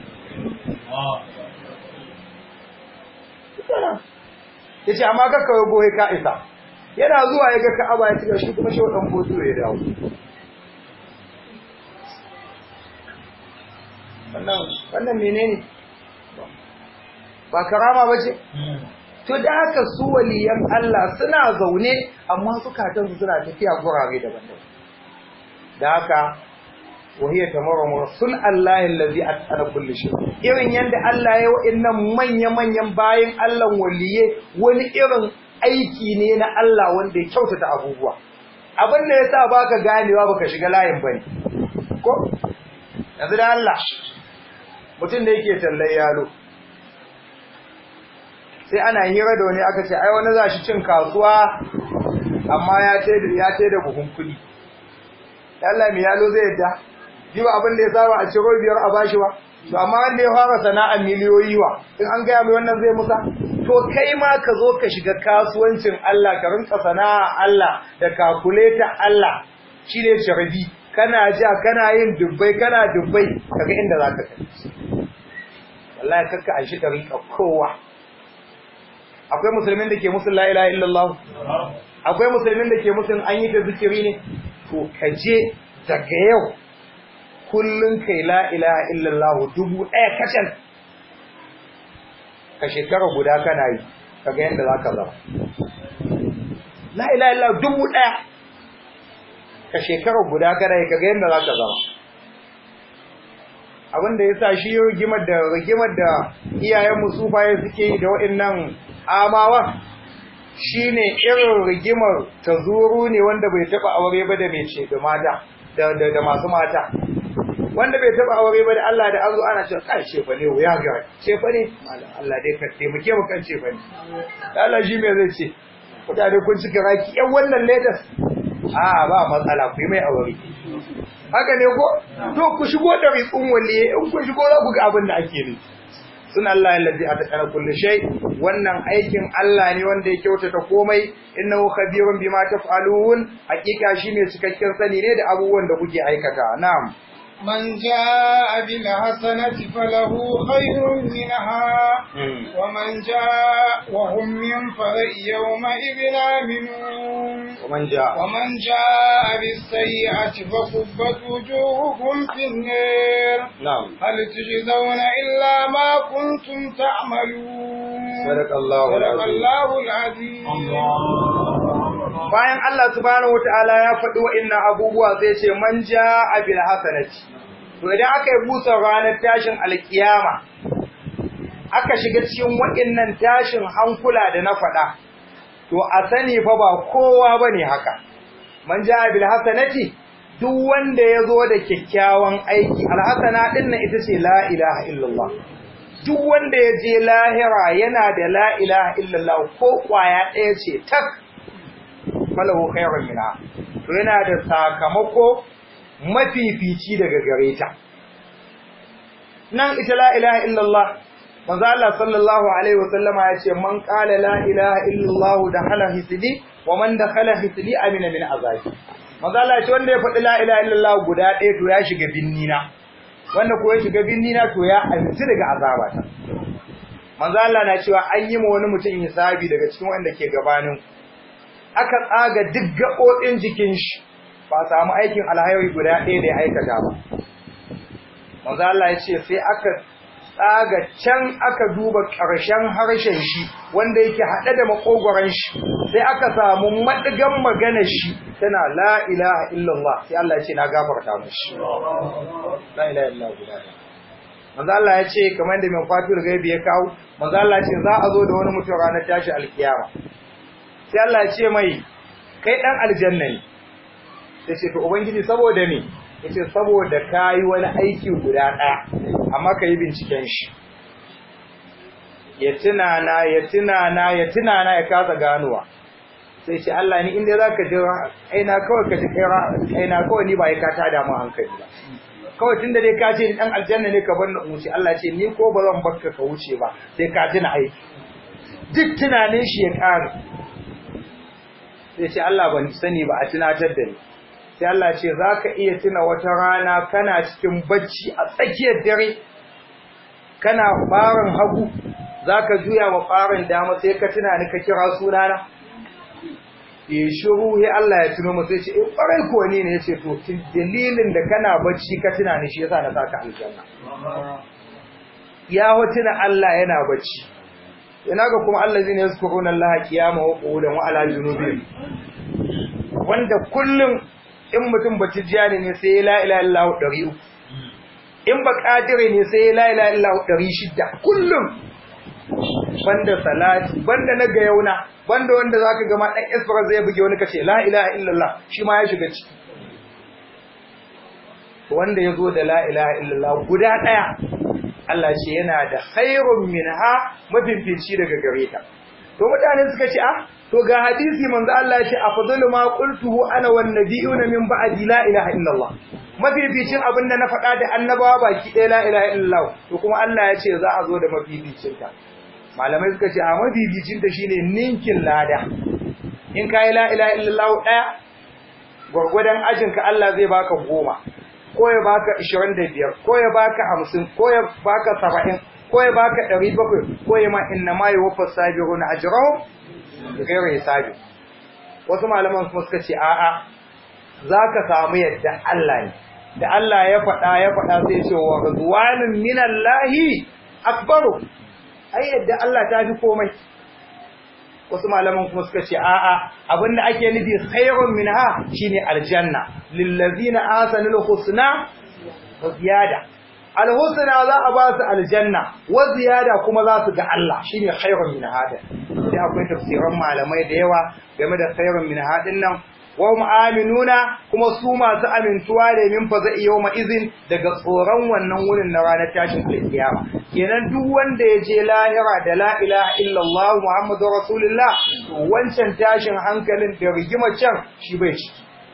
ya ce amma kakka ya goye ka isa yana zuwa ya ga ka'aba ya cika shi kuma shi wadan bozo ya dawo wannan wannan menene ba karama ba ce to da haka su waliyan Allah suna zaune amma zukatansu suna tafiya gurare daban-daban da haka wahiyar tamarwa sun Allah allazi atqana kulli shay irin yanda Allah ya wa'annan manya-manyan bayin Allah waliye wani irin aiki ne na Allah wanda ya kyautata abubuwa abin da yasa baka ganewa baka shiga layin bane ko yanzu da Allah mutum da yake tallan yalo sai ana hira da wani aka ce ai wani za shi cin kasuwa amma ya ce ya ce da buhun kudi Allah mai yalo zai yadda yi ba abin da ya saba a ciro biyar a bashi ba to amma wanda ya fara sana'ar miliyoyi wa in an gaya mai wannan zai musa to kai ma ka zo ka shiga kasuwancin Allah ka rinka sana'a Allah da kakuleta Allah shi ne sharbi kana ja kana yin dubbai kana dubbai kaga inda za ka kai wallahi kakka a shi rinka kowa akwai musulmin da ke musul la ilaha illallah akwai musulmin da ke musul an yi ta zikiri ne to ka je daga yau kullun kai la ilaha illallah dubu ɗaya kacal ka shekara guda kana yi kaga yadda za ka zama la ilaha illallah dubu ɗaya ka shekara guda kana yi kaga yadda za ka zama abinda ya sa shi rigimar da rigimar da iyayenmu sufaye suke yi da waɗannan amawa shine irin rigimar ta zuru ne wanda bai taɓa aure ba da mai ce da mata da masu mata wanda bai taba aure ba da Allah da azu ana cewa kai ce fa ne wuya ga ce fa ne Allah dai ka taimake mu kan ce fa ne Allah shi me zai ce kudade kun cika raki yan wannan latest a ba matsala ku yi mai aure haka ne ko to ku shigo da riƙun waliye in ku shigo za ku ga abin da ake ne sun Allah allazi atqana kulli shay wannan aikin Allah ne wanda ya kyautata komai innahu khabirun bima taf'alun hakika shi ne cikakken sani ne da abubuwan da kuke aikata na'am من جاء بالحسنة فله خير منها ومن جاء وهم من فرع يومئذ آمنون ومن جاء ومن جاء بالسيئة فكبت وجوههم في النار نعم هل تجزون إلا ما كنتم تعملون صدق الله صدق العظيم الله العظيم bayan Allah subhanahu wataala ya faɗi wa'annan abubuwa sai ce man jaa bil hasanati to idan aka yi busa ranar tashin alkiyama aka shiga cikin wa'annan tashin hankula da na faɗa to a sani fa ba kowa bane haka man jaa bil hasanati duk wanda ya zo da kyakkyawan aiki alhasana din nan ita ce la ilaha illallah duk wanda ya je lahira yana da la ilaha illallah ko kwaya ɗaya ce tak falahu khairun minha to yana da sakamako mafifici daga gare ta nan ita la ilaha illallah manzo Allah sallallahu alaihi wasallama ya ce man qala la ilaha illallah dakhala hisli wa man dakhala hisli amina min azabi manzo Allah ya ce wanda ya faɗi la ilaha illallah guda ɗaya to ya shiga binnina wanda ko ya shiga binnina to ya amince daga azabata manzo Allah na cewa an yi ma wani mutum hisabi daga cikin wanda ke gabanin aka tsaga duk gaɓoɓin jikin shi ba samu aikin alhairi guda ɗaya da ya aikata ba. Manzo Allah ya ce sai aka tsaga can aka duba ƙarshen harshen shi wanda yake haɗe da makogoron shi sai aka samu maɗigan maganar shi tana la ilaha illallah sai Allah ya ce na gafarta mashi. La ilaha illallah guda ɗaya. Manzo Allah ya ce kamar da mai fatul gaibi ya kawo, manzo Allah ya ce za a zo da wani mutum ranar tashi alkiyama. sai Allah ya ce mai kai dan aljanna ne sai ce to ubangiji saboda me yace saboda kai wani aiki guda daya amma kai binciken shi ya tunana ya tunana ya tunana ya kasa ganuwa sai ce Allah ni inda zaka ji aina kawai ka ji kai aina kawai ni ba ya ka tada mu hankali ba kawai tunda dai ka ce dan aljanna ne ka bar ni wuce Allah ce ni ko ba zan barka ka wuce ba sai ka tuna aiki duk tunanin shi ya ƙara sai ce Allah ban sani ba a tunatar da ni sai Allah ce za ka iya tuna wata rana kana cikin bacci a tsakiyar dare kana ɓarin hagu za ka juya wa ɓarin dama sai ka tuna ni ka kira sunana ya shiru ya Allah ya tuno masu ce in ƙwarai ko ne ne ya ce to dalilin da kana bacci ka tuna ni shi yasa na saka aljanna ya hotuna Allah yana bacci ina ga kuma allazina yazkuruna allaha qiyama wa qu'udan wa ala junubihim wanda kullum in mutum batijani ne sai la ilaha illallah 300 in ba kadire ne sai la ilaha illallah 600 kullum banda salati banda na gayauna banda wanda zaka ga ma dan isra zai buge wani kace la ilaha illallah shi ma ya shiga ciki wanda yazo da la ilaha illallah guda daya Allah ce yana da khairun minha mafifici daga gare ta to mutane suka ce ah to ga hadisi manzo Allah ya ce afdalu ma qultuhu ana wan nabiyuna min ba'di la ilaha illallah mafificin abin da na faɗa da annabawa baki ɗaya la ilaha illallah to kuma Allah ya ce za a zo da mafificin ta malamai suka ce a mafificin ta shine ninkin lada in kai la ilaha illallah ɗaya gwargwadon ajinka Allah zai baka goma ko ya baka 25 ko ya baka 50 ko ya baka 70 ko ya baka 700 ko ya ma inna ma yuwaffa sabirun ajrahum bighairi hisabi wasu malaman kuma suka ce a'a zaka samu yadda Allah ne da Allah ya faɗa ya faɗa sai ce wa ridwanun minallahi akbaru ai yadda Allah ta fi komai wasu malaman kuma suka ce a'a abinda ake nufi khairun minha shine aljanna lillazina asanul husna wa ziyada alhusna za a ba su aljanna wa ziyada kuma za su ga Allah shine khairun minha da sai akwai tafsiran malamai da yawa game da khairun minha din nan wa hum aminuna kuma su masu amintuwa da min fa zai yawma izin daga tsoron wannan wurin na ranar tashin alkiyama kenan duk wanda ya je lahira da la ilaha illallah muhammadur rasulullah to wancan tashin hankalin da rigima can shi bai ciki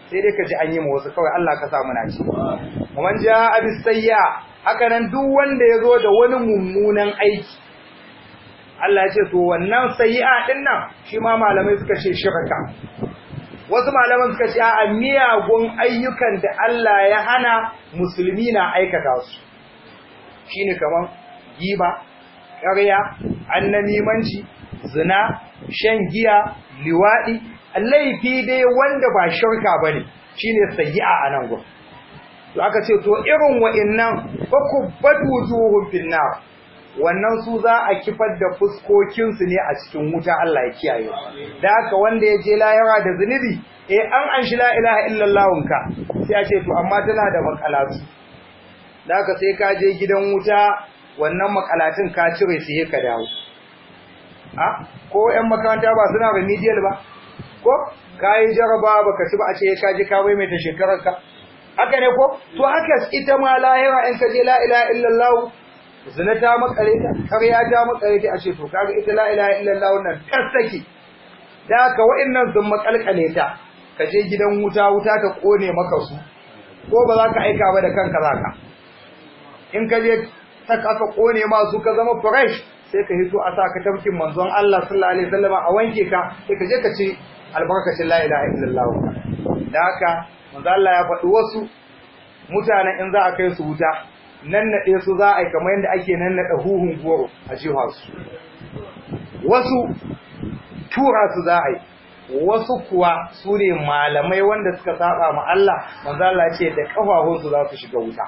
sai dai ka ji an yi ma wasu kawai Allah ka sa muna ci man ja abis sayya haka nan duk wanda ya zo da wani mummunan aiki Allah ya ce to wannan sayyi'a din nan shi ma malamai suka ce shirka wasu malaman suka ce a miyagun ayyukan da Allah ya hana musulmi na aikata su shine kaman giba ƙarya annamimanci zina shan giya liwadi laifi dai wanda ba shirka bane shine sayyi'a a nan gurin to aka ce to irin wa'annan fakubbatu wujuhum fin nar wannan su za a kifar da fuskokinsu ne a cikin wuta Allah ya kiyaye da haka wanda ya je layara da zunubi eh an an shi la ilaha illallahun ka sai a ce to amma tana da makalatu da haka sai ka je gidan wuta wannan makalatin ka cire su ka dawo a ko ƴan makaranta ba suna remedial ba ko kai jaraba baka ci ba a ce ka je ka mai ta shekarar ka haka ne ko to haka ita ma lahira in ka je la ilaha illallah zina ta makare ta ƙarya ta makare ta a ce to kaga ita la ilaha illallah wannan tasaki da haka wa'annan sun makalkale ta ka je gidan wuta wuta ta kone maka su ko ba za ka aika ba da kanka zaka in ka je saka aka kone ma su ka zama fresh sai ka hito a sa ka tafkin manzon Allah sallallahu alaihi wasallam a wanke ka sai ka je ka ci albarkacin la ilaha illallah da haka manzo Allah ya faɗi wasu mutanen in za a kai su wuta nan naɗe su za a yi kamar yadda ake nan naɗa huhun goro a jiha su wasu tura su za a yi wasu kuwa su ne malamai wanda suka saba ma Allah manzo Allah ce da kafafun su za su shiga wuta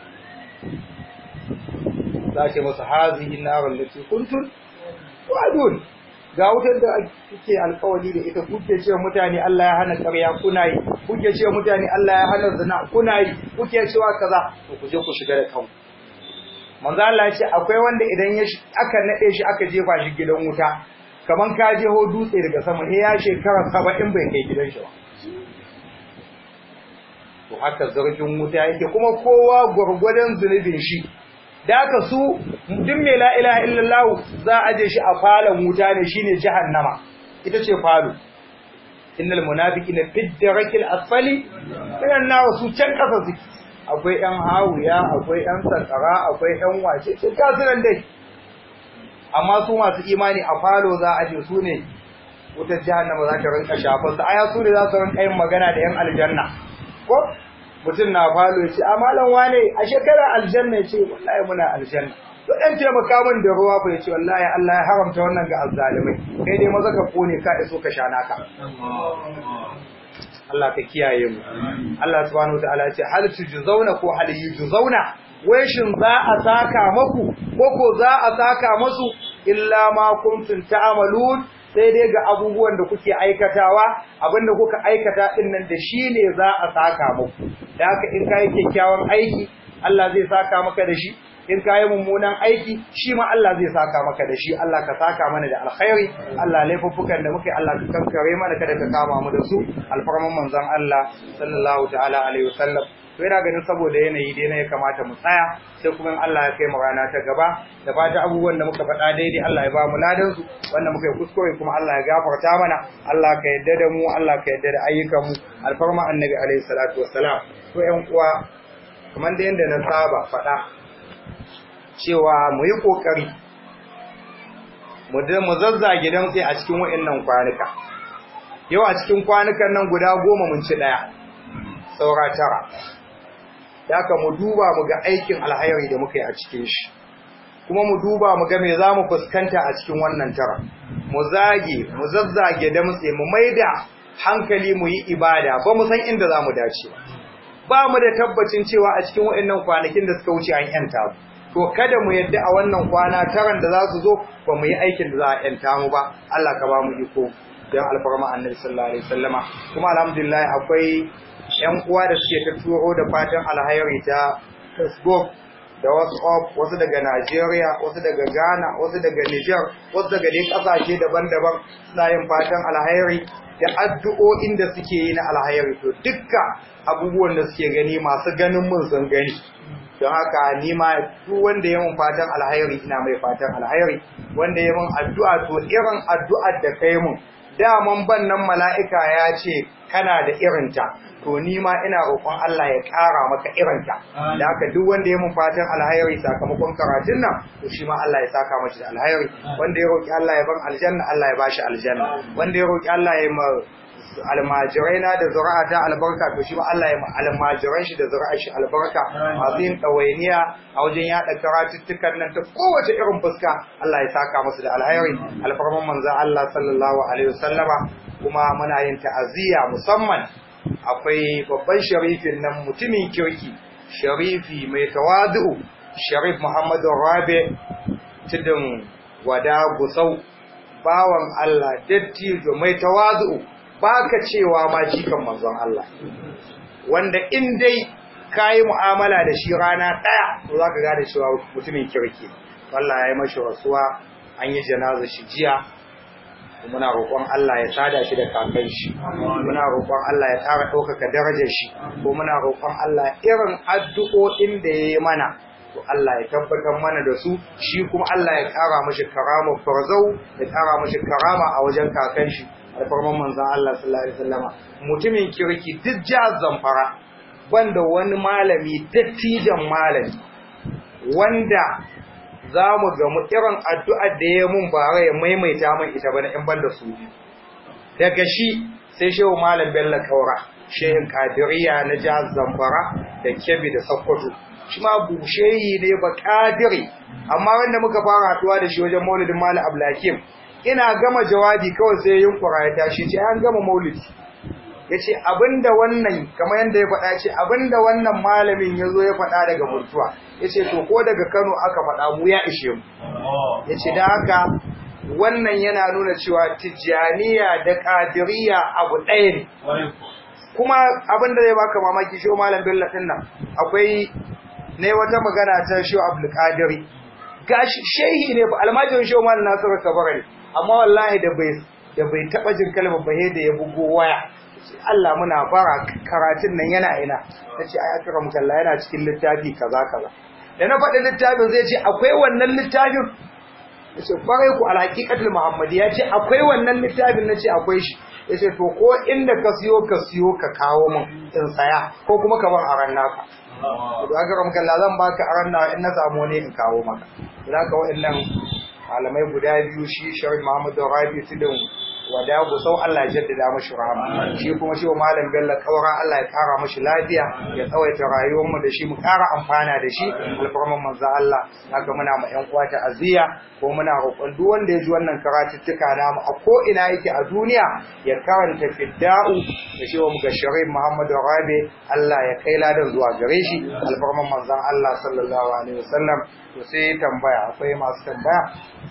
za ce musu hazihi narul lati kuntum wa'dun ga wutar da kuke alkawari da ita kuke cewa mutane Allah ya hana ƙarya kuna yi kuke cewa mutane Allah ya hana zina kuna yi kuke cewa kaza to ku je ku shiga da kanku manzo Allah ya ce akwai wanda idan ya aka nade shi aka jefa shi gidan wuta kaman ka je ho dutse daga sama eh ya shekara 70 bai kai gidan shi ba to haka zargin wuta yake kuma kowa gurgurdan zunubin shi da aka su duk mai la ilaha illallah za a je shi a falon wuta ne shine jahannama ita ce falo innal munafiqina fi darakil asfali minan nar su can kasa suke akwai ɗan hawiya akwai ɗan sakara akwai ɗan wace ce ta sunan dai amma su masu imani a falo za a je su ne wutar jahannama za ta rinka shafar su aya su ne za su rinka yin magana da yan aljanna ko mutum na falo ya ce a malam wane a shekara aljanna ya ce wallahi muna aljanna to dan taimaka min da ruwa fa ya ce wallahi Allah ya haramta wannan ga azzalimai kai dai maza ka kone ka iso ka sha naka Allah ka kiyaye mu Allah subhanahu wataala ya ce hal tujzauna ko hal yujzauna wai shin za a saka maku ko ko za a saka masu illa ma kuntum ta'malun sai dai ga abubuwan da kuke aikatawa abinda kuka aikata din nan da shine za a saka muku da haka in kai kyakkyawan aiki Allah zai saka maka da shi in kai mummunan aiki shi ma Allah zai saka maka da shi Allah ka saka mana da alkhairi Allah laifuffukan da muke Allah ka kankare mana kada ka kama mu da su alfarman manzon Allah sallallahu ta'ala alaihi wasallam to yana ganin saboda yanayi dai na ya kamata mu tsaya sai kuma in Allah ya kai mu rana ta gaba da fata abubuwan da muka faɗa daidai Allah ya ba mu ladan su wanda muka yi kuskure kuma Allah ya gafarta mana Allah ka yadda da mu Allah ka yadda da ayyukan mu alfarma annabi alaihi salatu wassalam to ƴan uwa kamar da yanda na saba faɗa cewa mu yi kokari mu da mu zazzage dan sai a cikin waɗannan kwanuka yau a cikin kwanukan nan guda goma mun ci ɗaya saura tara Daka mu duba mu ga aikin alhairi da muka yi a cikin shi kuma mu duba mu ga me za mu fuskanta a cikin wannan tara mu zage mu zazzage da mutse mu maida hankali mu yi ibada ba mu san inda za mu dace ba mu da tabbacin cewa a cikin waɗannan kwanakin da suka wuce an yanta to kada mu yadda a wannan kwana taran da za su zo ba mu yi aikin da za a yanta mu ba Allah ka ba mu iko don alfarma annabi sallallahu alaihi wasallama kuma alhamdulillah akwai ‘yan uwa da suke ta turo da fatan alhairi ta Facebook da WhatsApp wasu daga Najeriya, wasu daga Ghana, wasu daga Niger, wasu daga dai ƙasashe daban-daban suna yin fatan alhairi da addu'o'in da suke yi na alhairi. To dukka abubuwan da suke gani masu ganin mun sun gani. Don haka ni ma duk wanda ya mun fatan alhairi ina mai fatan alhairi, wanda ya mun addu'a to irin addu'ar da kai mun daman ban nan mala'ika ya ce kana da irinta to ni ma ina roƙon Allah ya ƙara maka irinta da haka duk wanda ya mun fatan alhairi sakamakon karatun nan to shi ma Allah ya saka mashi da alhairi wanda ya roƙi Allah ya ban aljanna Allah ya bashi aljanna wanda ya roƙi Allah ya ma almajirai na da zuri'a ta albarka to shi ma Allah ya ma almajiran shi da zuri'a shi albarka masu yin ɗawainiya a wajen yaɗa karatuttukan nan ta kowace irin fuska Allah ya saka musu da alhairi alfarman manzon Allah sallallahu alaihi wasallama kuma muna yin ta'aziyya musamman akwai babban sharifin nan mutumin kirki sharifi mai tawadu sharif Muhammadu Rabi tudun wada gusau bawan Allah dattijo mai tawadu baka cewa ma jikan manzon Allah wanda in dai kayi mu'amala da shi rana daya to zaka gane cewa mutumin kirki wallahi yayi mashi rasuwa an yi janaza shi jiya muna roƙon Allah ya sada shi da kakan shi muna roƙon Allah ya ƙara ɗaukaka darajar shi ko muna roƙon Allah irin addu'o'in da ya yi mana to Allah ya tabbatar mana da su shi kuma Allah ya ƙara mashi karama farzau ya ƙara mashi karama a wajen kakan shi alfarman manzon Allah sallallahu alaihi wasallama mutumin kirki duk jihar Zamfara banda wani malami dattijan malami wanda za mu gamu irin addu'ar da ya mun bara ya maimaita min ita bane in banda su daga shi sai shehu malam bello kaura shehin kadiriya na jihar zamfara da kebbi da sokoto shi ma busheyi ne ba kadiri amma wanda muka fara haduwa da shi wajen maulidin malam ablakim ina gama jawabi kawai sai yunkura ya tashi ce an gama maulidi ya ce abinda wannan kamar yadda ya faɗa ce abinda wannan malamin ya zo ya faɗa daga mutuwa ya ce to ko daga kano aka faɗa mu ya ishe mu ya ce da haka wannan yana nuna cewa tijjaniya da ƙadiriya abu ɗaya ne kuma abinda zai baka mamaki shi malam bello ɗin nan akwai ne wata magana ta shi abdulkadiri gashi shehi ne almajirin shi malam nasiru kabara ne amma wallahi da bai da bai taɓa jin kalmar ba da ya bugo waya Allah muna fara karatun nan yana ina nace ai akram kalla yana cikin littafi kaza kaza da na faɗi littafin zai ce akwai wannan littafin yace kwarai ku alhaqiqatul muhammadiyya ce akwai wannan littafin nace akwai shi yace to ko inda ka siyo ka siyo ka kawo min in saya ko kuma ka bar aran naka to akram kalla zan baka aran naka in na samu ne in kawo maka to haka wa'annan malamai guda biyu shi Sharif Muhammad Rabi Tudun wada gusau Allah ya jaddada mashi rahama shi kuma shi malam Bello kaura Allah ya kara mashi lafiya ya tsawaita rayuwar mu da shi mu kara amfana da shi alfarman manzo Allah haka muna ma ƴan uwa ta aziya ko muna roƙon duk wanda ya ji wannan karatuttuka namu a ko ina yake a duniya ya karanta fidda'u da shi wa muga Sharif Muhammad Rabi Allah ya kai ladan zuwa gare shi alfarman manzon Allah sallallahu alaihi wasallam to sai tambaya akwai masu tambaya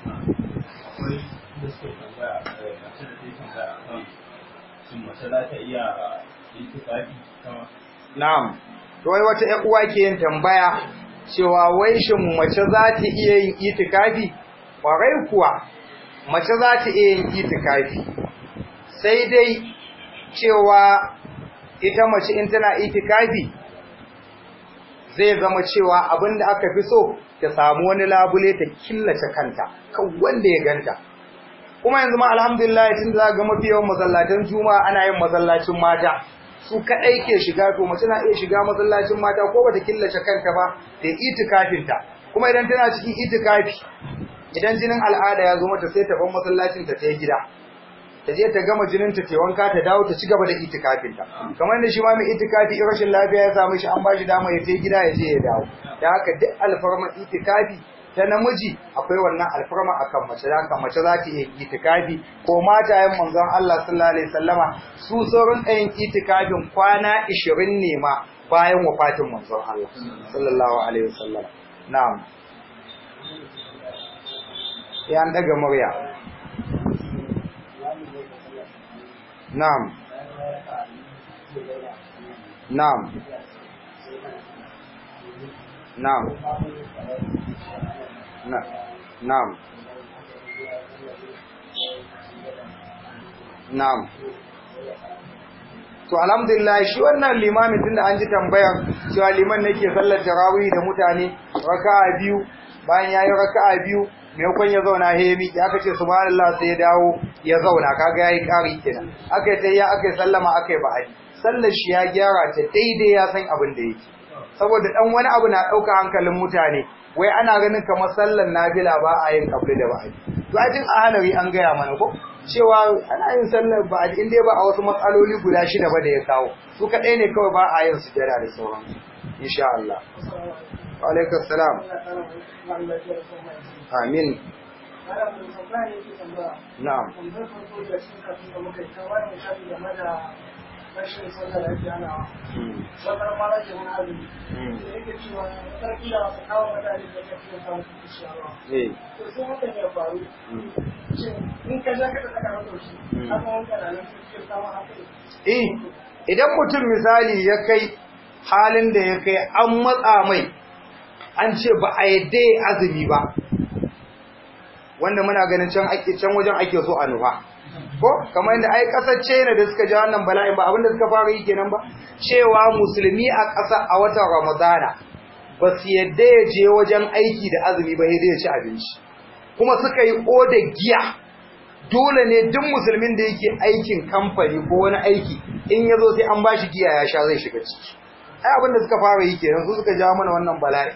Na'am, to wai wata ‘yan uwa ke yin tambaya cewa wai shin mace za ta iya yin itikafi? Ƙwarai kuwa, mace za ta iya yin itikafi, sai dai cewa ita mace in tana itikafi zai zama cewa abin da aka fi so ta samu wani labule ta killace kanta, kan wanda ya ganta. kuma yanzu ma alhamdulillah tun da ga mafi yawan masallatan juma'a ana yin masallacin mata su kadai ke shiga to mace na iya shiga masallacin mata ko bata killace kanta ba ta itikafin ta kuma idan tana cikin itikafi idan jinin al'ada ya zo mata sai ta bar masallacin ta ta gida ta je ta gama jinin ta ta wanka ta dawo ta ci gaba da itikafin ta kamar da shi ma mai itikafi in rashin lafiya ya samu shi an ba shi dama ya je gida ya je ya dawo da haka duk alfarma itikafi ta namiji akwai wannan alfarma akan mace da mace za ta iya itikafi ko matayen manzon Allah sallallahu alaihi wasallama su sauran ɗayan itikafin kwana 20 ne ma bayan wafatin manzon Allah sallallahu alaihi wasallam na'am ya an daga murya na'am na'am na'am Na'am. Na'am. To alhamdulillah shi wannan limamin tunda an ji tambayar cewa liman ne ke sallar tarawih da mutane raka'a biyu bayan yayi raka'a biyu maimakon ya zauna he mi ya kace subhanallah sai ya dawo ya zauna kaga yayi kari kenan aka yi tayya aka yi sallama aka yi ba'adi sallar shi ya gyara ta daidai ya san abin da yake saboda dan wani abu na dauka hankalin mutane wai ana ganin kamar sallar nafila ba a yin kabli da ba'adi to ajin a hanari an gaya mana ko cewa ana yin sallar ba'adi in dai ba a wasu matsaloli guda shida ba da ya kawo su kadai ne kawai ba a yin sujada da sauran insha Allah wa alaikum salam amin na'am rashin sallar da ake ana wata mara ke wani azumi da yake cewa sarki da wasu kawo mutane da ya fi samun kuɗi sharawa eh to sai hakan ya faru shin in ka ja ka da saka masa shi haka wani kana nan sai samun hakan eh idan mutum misali ya kai halin da ya kai an matsa mai an ce ba a yadda ya azumi ba wanda muna ganin can ake can wajen ake so a nufa ko kamar yadda ai kasar China da suka ja wannan bala'in ba abinda suka fara yi kenan ba cewa musulmi a ƙasa a watan Ramadana ba su yadda ya je wajen aiki da azumi ba sai ya ci abinci kuma suka yi oda giya dole ne duk musulmin da yake aikin kamfani ko wani aiki in ya zo sai an bashi giya ya sha zai shiga ciki ai abinda suka fara yi kenan su suka ja mana wannan bala'i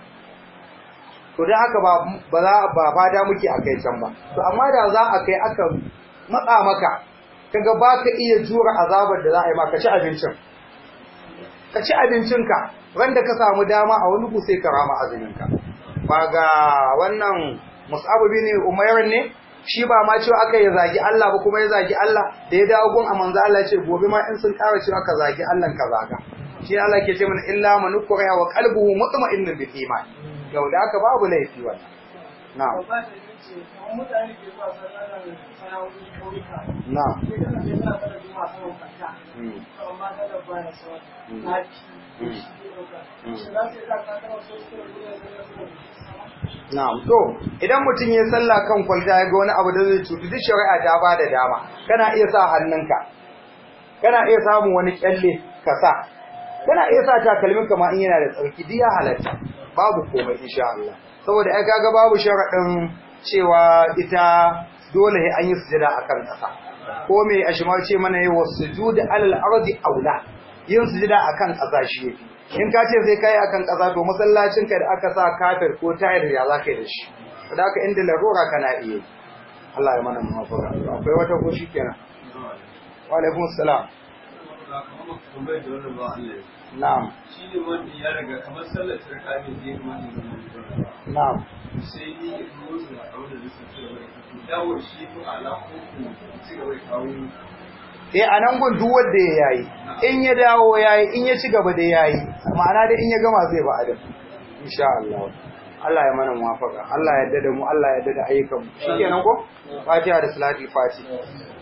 to dan haka ba ba za ba fada muke akai can ba to amma da za a kai aka matsa maka kaga baka iya jura azabar da za a yi maka ci abincin ka ci abincinka wanda ka samu dama a wani sai ka rama azuminka ba ga wannan mus'ab bin umayr ne shi ba ma cewa aka ya zagi Allah ba kuma ya zagi Allah da ya dawo gun a manzo Allah ce gobe ma in sun ƙara cewa ka zagi Allah ka zaga shi Allah ke ce mana illa man ukriha wa qalbuhu mutma'innun bil iman yau da aka babu laifi wannan na'am ba ta yi ce kamar mutane ke zuwa sallar sana'o'i kauyuka na'am sai kana sai suna sallar juma'a saman kanta Mm. amma sallar baya sauran Mm. na ci Mm. shi ke ɗauka Mm. shi za su yi sa kankan wasu su da duniya zai yasu da sama Na'am to idan mutum ya sallah kan kwalta ya ga wani abu da zai cutu duk shari'a ta ba da dama kana iya sa hannunka kana iya samun wani kyalle ka sa kana iya sa takalmin ka ma in yana da tsarki duk ya halatta babu komai insha Allah saboda ai kaga babu sharadin cewa ita dole sai an yi sujada akan kasa ko me ashma ce mana yi wasujud alal ardi aula yin sujada akan kasa shi yafi in ka ce sai kai akan kasa to masallacin ka da aka sa kafir ko tayar ya zaka yi da shi da haka inda larura kana iya yi. Allah ya mana mafaka akwai wata ko shikenan wa alaikum assalam na'am shi ne wanda ya riga kamar sallar tarka ne zai kuma ne da na'am sai ni ya zo su na kawo da lissa ci gaba da kasu dawo shi to ala ko ku ci gaba da kawo eh a nan gun duk wanda ya yayi in ya dawo yayi in ya ci gaba da yayi ma'ana da in ya gama zai ba adam insha Allah Allah ya mana muwafaka Allah ya yarda da mu Allah ya yarda da ayyukan mu shikenan ko Fatiha da Salatul Fatiha